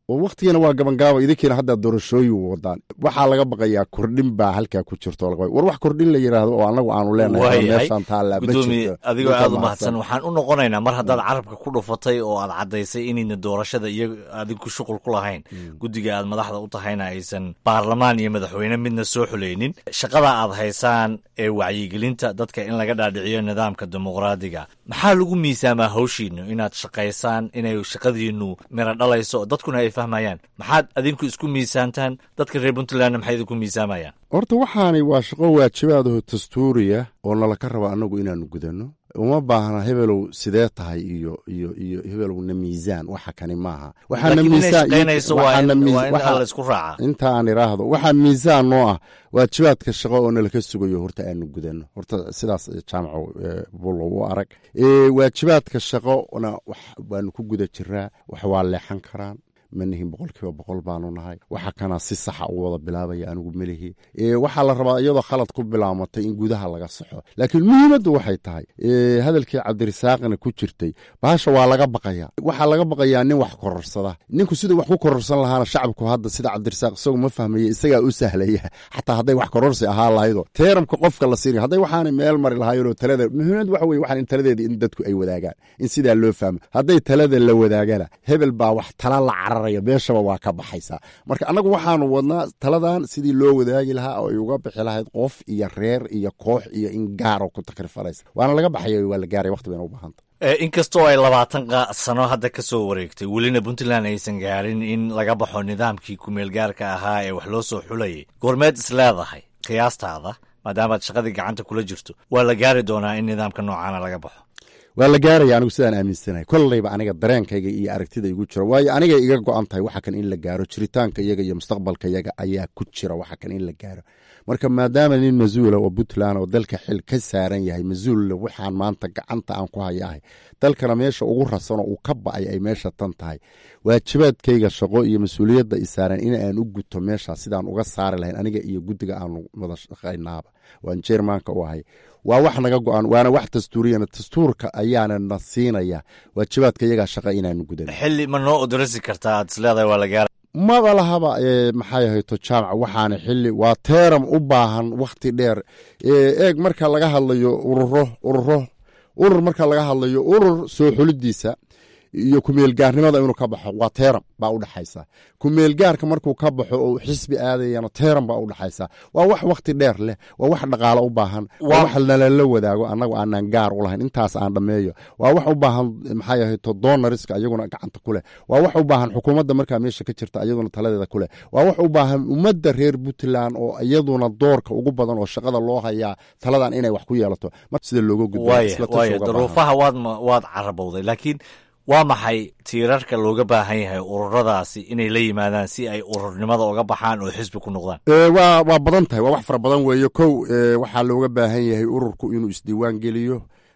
oo wakhtigana waa gabangaaba idinkiina hadda doorashooyin wadaan waxaa laga baqayaa kordhin baa halkaa ku jirto war wax kordhin la yidhaahdo oo annagu aanu leenahay meeshaan taallaa ma gudoomiye jirto adigoo aad u mahadsan waxaan u noqonaynaa mar haddaad carabka ku dhufatay oo aad caddaysay inayna doorashada iyo adigu shuqul ku lahayn guddiga aad madaxda u tahayna aysan baarlamaan iyo madaxweyne midna soo xulaynin shaqada aad haysaan ee wacyigelinta dadka in laga dhaadhiciyo nidaamka dimuqraadiga maxaa lagu miisaamaa hawshiinu inaad shaqaysaan inay shaqadiinu miro dhalayso dadkuna ay fahmayaan maxaad adinku isku miisaantaan dadka reer puntlandna maxay idinku miisaamayaan horta waxaani waa shaqo waajibaadaho dastuuriya oo nalaka raba annagu inaanu gudanno uma baahna hebelow sidee tahay iyo iyo iyo hebelowna miisaan waxa kani maaha waxaana Laakiin inay miisaan- shaqaynayso waa in- waxaana miis- waa in waxa- la isku raacaa. inta aan iraahdo waxaa miisaan noo ah waajibaadka shaqo oo nalaka sugayo horta aanu gudanno horta sidaas jaamaco eh, bulow u arag Eh, waajibaadka shaqona wax waanu ku guda jiraa wax waa leexan karaan manihin boqolkiiba boqol baanu nahay waxa kana si saxa u wada bilaabaya anigu melihi Eh, waxaa la rabaa iyadoo khalad ku bilaamatay in gudaha laga saxo laakiin muhiimaddu waxay tahay eh, hadalkii cabdirisaaqna ku jirtay bahasha waa laga baqaya waxaa laga baqayaa nin wax kororsada ninku siduu wax ku kororsan lahaana shacabku hadda sida cabdirisaaq isagu ma fahmaya isagaa u sahlaya xataa hadday wax kororsi ahaa lahaydo teeramka qofka la siinaya hadday waxaanay meel mari lahaayeenoo talada muhiimad waxa weye waxaan in taladeeda in dadku ay wadaagaan in sidaa loo fahmo hadday talada la wadaagana hebel baa wax tala la cararaya meeshaba waa ka baxaysaa marka annagu waxaanu wadnaa taladan sidii loo wadaagi lahaa oo ay uga bixi lahayd qof iyo reer iyo koox iyo in gaaroo ku takrifalaysa waana laga baxaya waa la gaaray waqti bayna u baahanta Eh, inkastoo ay labaatan qa- sano hadda ka soo wareegtay welina puntland aysan gaarin in laga baxo nidaamkii kumeelgaarka ahaa ee wax loo soo xulayay goormeed is leedahay qiyaastaada maadaamaad shaqadii gacanta kula jirto waa la gaari doonaa in nidaamka noocaana laga baxo waa la gaaraya anigu sidaan aaminsanahay kollayba aniga dareenkayga iyo aragtida igu jira waayo aniga iga go-an tahay waxa kan in la gaaro jiritaanka iyaga iyo mustaqbalka iyaga ayaa ku jira waxa kan in la gaaro marka maadaama nin mas-uula oo puntland oo dalka xil ka saaran yahay mas-uulle waxaan maanta gacanta aan ku hayahay dalkana meesha ugu rasanoo uu ka ba'ay ay meesha tan tahay waajibaadkayga shaqo iyo mas-uuliyadda i saaran in aan u guto meesha sidaan uga saari lahayn aniga iyo guddiga aanu wada shaqaynaaba waan jermanka u ahay waa wax naga go-an waana wax dastuuriyana dastuurka ayaana na siinaya waajibaadka iyagaa shaqa inaanu gudan xilli ma noo odrasi kartaa aad is leedahay waa la gaara maba lahaba ee, maxay ahayto jaamac waxaana xili waa teeram u baahan wakhti dheer ee, eeg marka laga hadlayo ururo ururo urur marka laga hadlayo urur soo xulidiisa iyo kumeelgaarnimada inuu ka baxo waa teeram baa udhexaysa kumeelgaarka markuu ka baxo oo xisbi aadayana teeram baa udhexaysa waa wax wakhti dheer leh waa wax dhaqaalo u baahan waa wax nalala wadaago annagu aanan gaar u lahayn intaas aan dhammeeyo waa wax u baahan maxay ahayto donariska iyaguna gacanta ku leh waa wax u baahan xukuumadda markaa meesha ka jirta iyaduna taladeeda ku leh waa wax u baahan ummadda reer puntland oo iyaduna doorka ugu badan oo shaqada loo hayaa taladan inay wax ku yeelato mar sida looga gudbo waaya isla tashi waaya uga baahan. daruufaha waad ma- waad carabowday laakiin waa maxay tiirarka looga baahan yahay ururadaasi inay la yimaadaan si ay ururnimada uga baxaan oo xisbi ku noqdaan Ee, waa waa badan tahay waa wax fara badan weeye kow ee, waxaa looga baahan yahay ururku inuu isdiiwaan geliyo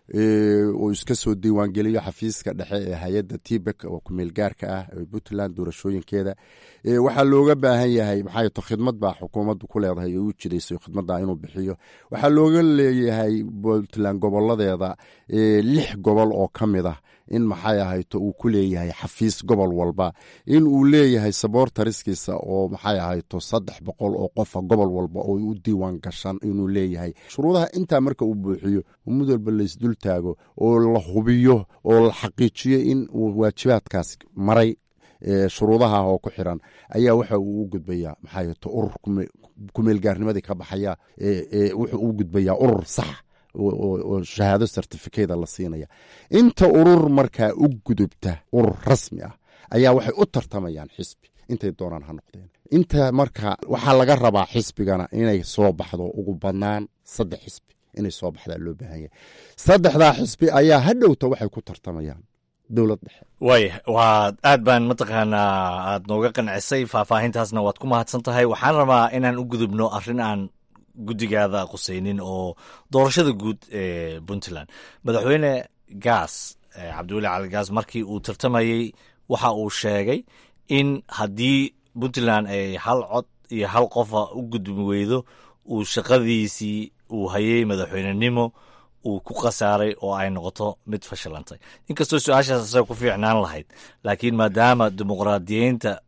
ee, oo iska soo diiwaan geliyo xafiiska dhexe ee hay-adda tibek oo kumeel gaarka ah ee puntland doorashooyinkeeda Ee, waxaa looga baahan yahay maxaa to khidmad baa xukuumaddu ku leedahay oo u jidayso khidmadda inuu bixiyo waxaa looga leeyahay puntland goboladeeda ee, lix gobol oo ka mid ah in maxay ahayto uu ku leeyahay xafiis gobol walba in uu leeyahay saboortariskiisa oo maxay ahayto saddex boqol oo qofa gobol walba oo u diiwaan gashan inuu leeyahay shuruudaha intaa marka uu buuxiyo mid walba laysdul taago oo la hubiyo oo la xaqiijiyo in uu waajibaadkaas maray ee, shuruudaha oo ku xiran ayaa waxa uu u gudbayaa maxaa ahayto urur kume- kumeelgaarnimadii ka baxaya ee, ee, wuxuu u gudbayaa urur sax oo- oo oo shahaado certificada la siinaya inta urur markaa u gudubta urur rasmi ah ayaa waxay u tartamayaan xisbi intay doonaan ha noqdeen inta marka waxaa laga rabaa xisbigana inay soo baxdo ugu badnaan saddex xisbi inay soo baxdaa loo baahan yahay saddexdaa xisbi ayaa hadhowta waxay ku tartamayaan dowlad dhexe waaya waa aad baan mataqaanaa aad nooga qancisay faahfaahintaasna waad ku mahadsan tahay waxaan rabaa inaan u gudubno arrin aan guddigaada qusaynin oo doorashada guud ee puntland madaxweyne gaas eh, cabdiweli cali gaas markii uu tartamayey waxa uu sheegay in haddii puntland ay hal cod iyo hal qofa u gudbi weydo uu shaqadiisii uu hayay madaxweynenimo uu ku khasaaray oo ay noqoto mid fashilantay inkastoo su-aashaas asaga ku fiicnaan lahayd laakiin maadaama dimuqraadiyiinta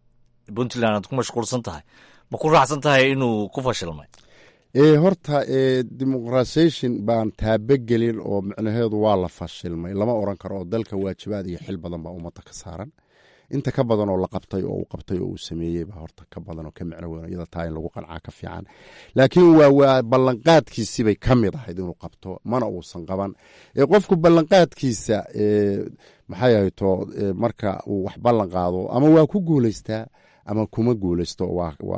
puntland aad ku mashquulsan tahay ma ku raacsan tahay inuu ku fashilmay e horta e dimuqrasation baan taabogelin oo micnaheedu waa la fashilmay lama oran karo oo dalka waajibaad iyo xil badan baa ummadda ka saaran inta ka badan oo la qabtay oo uu qabtay oo uu sameeyey baa horta ka badan oo ka micno weyn iyada taa in lagu qancaa ka fiican laakiin waa waa ballanqaadkiisibay ka mid ahayd inuu qabto mana uusan qaban ee qofku ballanqaadkiisa e maxay ahayto marka uu wax ballan qaado ama waa ku guulaystaa ama kuma guulaysto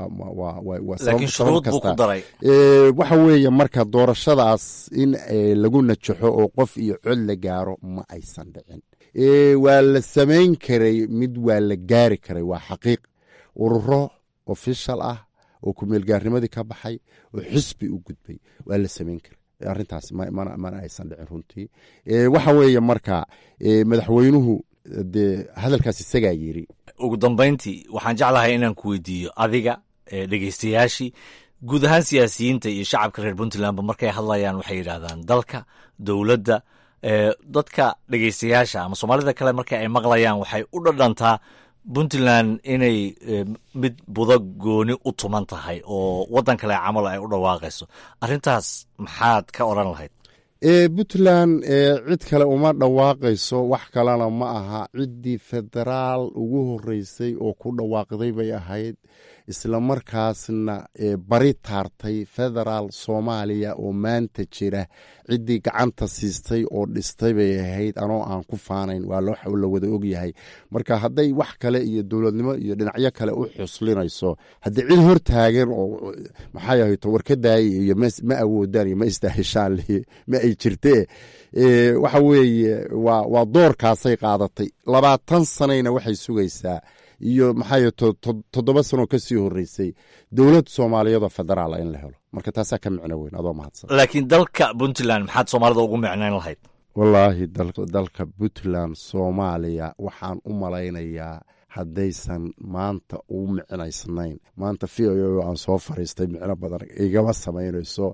laakiin shuruud buu ku daray waxa weeye marka doorashadaas in lagu najaxo oo qof iyo cod la gaaro ma aysan dhicin waa la samayn karay mid waa la gaari karay waa xaqiiq ururo ofishal ah oo kumeelgaarnimadii ka baxay oo xisbi u gudbay waa la samayn karay arrintaas mana aysan dhicin runtii waxa weeye marka madaxweynuhu dee hadalkaas isagaa yiri ugu dambayntii waxaan jeclahay inaan ku weydiiyo adiga dhegeystayaashii guud ahaan siyaasiyiinta iyo shacabka reer puntlandba markay hadlayaan waxay yidhaahdaan dalka dowladda dadka dhegeystayaasha ama soomaalida kale marka ay maqlayaan waxay u dhadhantaa puntland inay mid budo gooni u tuman tahay oo waddan kale camal ay u dhawaaqayso arrintaas maxaad ka odran lahayd puntland cid kale uma dhawaaqayso wax kalena ma aha ciddii federaal ugu horeysay oo ku dhawaaqday bay ahayd islamarkaasna bari taartay federaal soomaaliya oo maanta jira ciddii gacanta siistay oo dhistay bay ahayd anoo aan ku faanayn waa la wada ogyahay marka hadday wax kale iyo dowladnimo iyo dhinacyo kale u xuslinayso haddii cid hortaagan oo maxay ahayto warkadaaya iyo ma awoodaan iyo ma istaahishaan ma ay jirtee waxa weeye waa doorkaasay qaadatay labaatan sanayna waxay sugaysaa iyo maxay toddoba sanoo ka sii horeysay dowlad soomaaliyadoo federaala in la helo marka taasaa ka micno weyn adoo mahadsan laakiin dalka puntland maxaad soomaalida ugu micnayn lahayd wallaahi dalka puntland soomaaliya waxaan u malaynayaa haddaysan maanta u micnaysnayn maanta v o aan soo fariistay micno badan igama samaynayso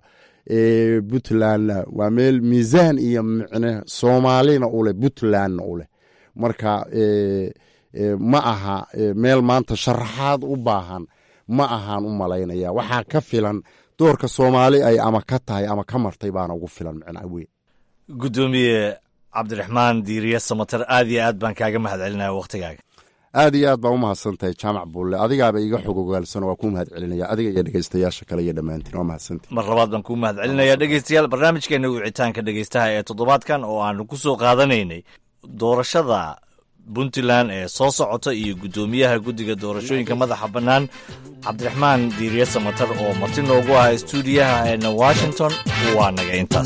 puntlandna waa meel miisaan iyo micne soomaalina uleh puntlandna uleh marka ma aha meel maanta sharaxaad u baahan ma ahaan u malaynaya waxaa ka filan doorka soomaali ay ama ka tahay ama ka martay baana ugu filan micnaa weyn guddoomiye cabdiraxmaan diiriye samater aad iyo aad baan kaaga mahad celinaya wakhtigaaga aad iyo aad baa u mahadsan tahay jaamac buulle adigaaba iga xog ogaalsan waa kuu mahad celinaya adiga iyo dhegeystayaasha kale iyo dhammaantiin waa mahadsantii mar labaad baan kuu mahad celinaya dhegeystayaal barnaamijkeena wicitaanka dhegeystaha ee toddobaadkan oo aanu ku soo qaadanaynay doorashada puntland ee soo socota iyo guddoomiyaha guddiga doorashooyinka madaxa bannaan cabdiraxmaan diiriye samatar oo marti noogu ah stuudiyaha eena washington waa naga intaas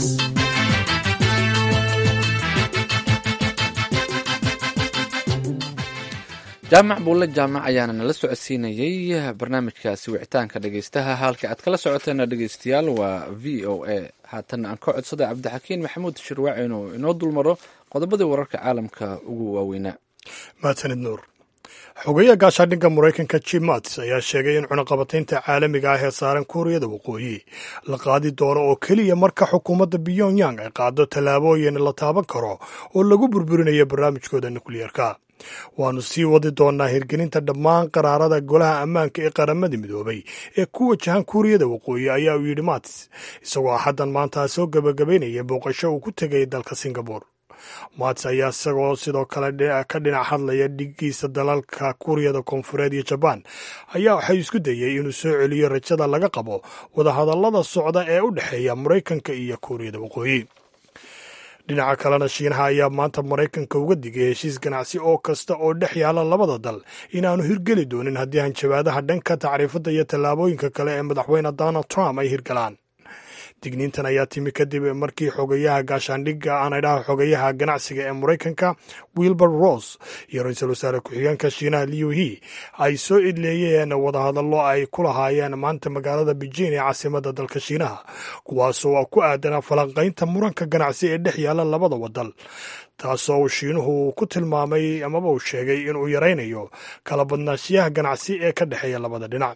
jaamac buulle jaamac ayaana nala socodsiinayey barnaamijkaasi wicitaanka dhegeystaha halka aad kala socoteena dhegeystayaal waa v o a haatanna aan ka codsaday cabdixakiin maxamuud shirwaac inuu inoo dulmaro qodobadii wararka caalamka ugu waaweynaa mahadsanid nuur xogeya gaashaadhinka maraykanka jim mats ayaa sheegay in cunaqabataynta caalamiga ah ee saaran kuuriyada waqooyi la qaadi doono oo keliya marka xukuumadda pyongyang ay qaado tallaabooyin la taaban karo oo lagu burburinayo barnaamijkooda nukliyeerka waannu sii wadi doonnaa hirgelinta dhammaan qaraarada golaha ammaanka ee qaramada midoobay ee ku wajahan kuuriyada waqooyi ayaa uu yidhi mats isagoo axaddan maanta soo gebagabaynaya booqasho uu ku tegay dalka singabore mats ayaa isagoo sidoo kale ka dhinac hadlaya dhigiisa dalalka kuuriyada koonfureed iyo jabaan ayaa waxay isku dayey inuu soo celiyo rajada laga qabo wadahadallada socda ee u dhexeeya maraykanka iyo kuuriyada waqooyi dhinaca kalena shiinaha ayaa maanta maraykanka uga digay heshiis ganacsi oo kasta oo dhex yaala labada dal inaanu hirgeli doonin haddii hanjabaadaha dhanka tacriifadda iyo tallaabooyinka kale ee madaxweyne donald trump ay hirgalaan digniintan ayaa timi kadib markii xogayaha gaashaandhigga aan idhaha xogayaha ganacsiga ee maraykanka wilbur ross iyo ra-iisul wasaare ku-xigeenka shiinaha liu he ay soo idleeyeen wadahadallo ay ku lahaayeen maanta magaalada beijing ee caasimada dalka shiinaha kuwaasoo ku aadanaa falanqaynta muranka ganacsi ee dhex yaala labada wadal taasoo uu shiinuhu ku tilmaamay amaba uu sheegay inuu yaraynayo kala badnaashiyaha ganacsi ee ka dhexeeya labada dhinac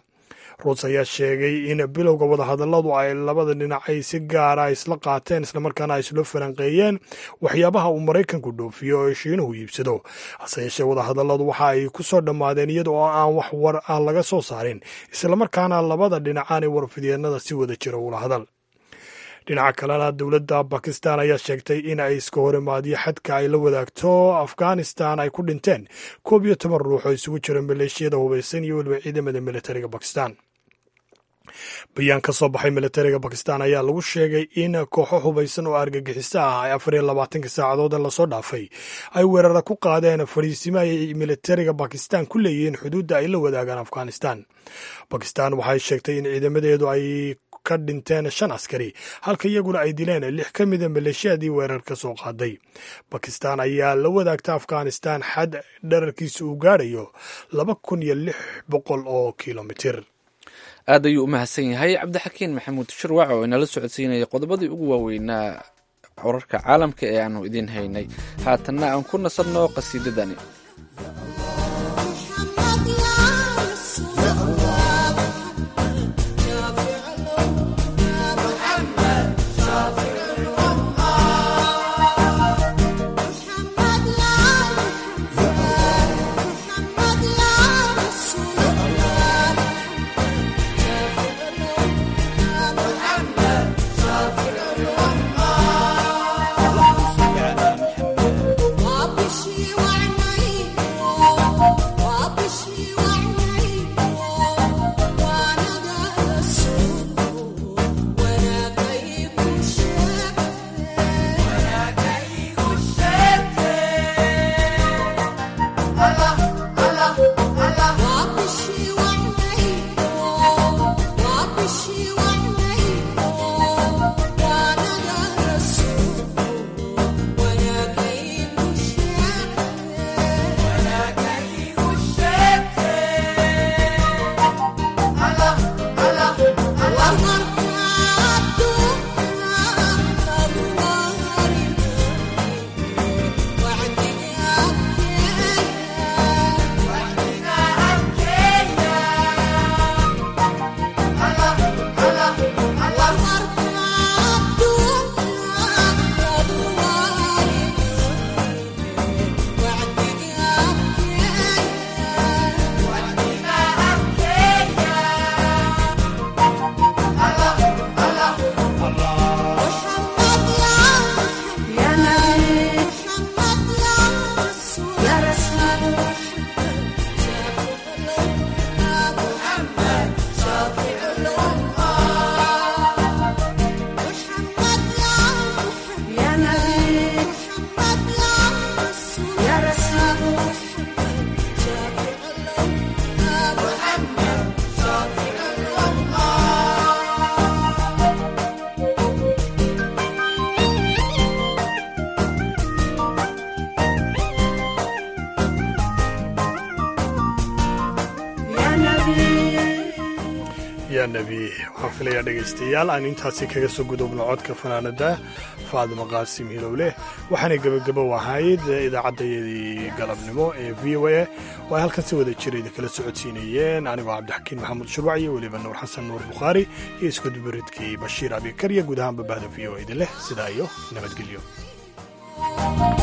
ruus ayaa sheegay in bilowga wadahadalladu ay labada dhinac ay si gaara isla qaateen islamarkaana ay isla falanqeeyeen waxyaabaha uu maraykanku dhoofiyo oo shiinuhu iibsado hase yeeshee wadahadalladu waxa ay ku soo dhammaadeen iyada oo aan wax war ah laga soo saarin islamarkaana labada dhinac aanay warfidyeennada si wada jira ula hadal dhinaca kalena dowladda bakistan ayaa sheegtay in ay iska horimaadyo xadka ay la wadaagto afghanistan ay ku dhinteen koob iyo toban ruux oo isugu jira maleeshiyada hubaysan iyo weliba ciidamada militariga bakistan bayaan ka soo baxay militariga bakistan ayaa lagu sheegay in kooxo hubaysan oo argagixiso ah ay afar iyo labaatanka saacadood lasoo dhaafay ay weerara ku qaadeen fadhiisimo ay militariga bakistan ku leeyihiin xuduudda ay la wadaagaan afghanistan bakistan waxay sheegtay in ciidamadeedu ay ka dhinteen shan askari halka iyaguna ay dileen lix ka mida maleeshiyadii weerar ka soo qaaday bakistan ayaa la wadaagta afghanistan xad dherarkiisa uu gaadhayo laba kun iyo lix boqol oo kilomitir aad ayuu u mahadsan yahay cabdixakiin maxamuud shirwac oo inala socodsiinaya qodobadii ugu waaweynaa wararka caalamka ee aanu idiin haynay haatanna aan ku nasanno qasiidadani yaa nebi waxaan filayaa dhegaystayaal aan intaasi kaga soo gudubno codka fanaanada faadimo qaasim hilowleh waxaanay gebagabo ahayd idaacaddayadii galabnimo ee v o a oo ay halkan si wada jira idinkala socodsiinayeen anigoo cabdixakiin maxamuud shurwac iyo weliba nuur xasan nuur bukhaari iyo iskudubaridkii bashiir abikar iyo guud ahaan babahda v o a idin leh sidaa iyo nabadgelyo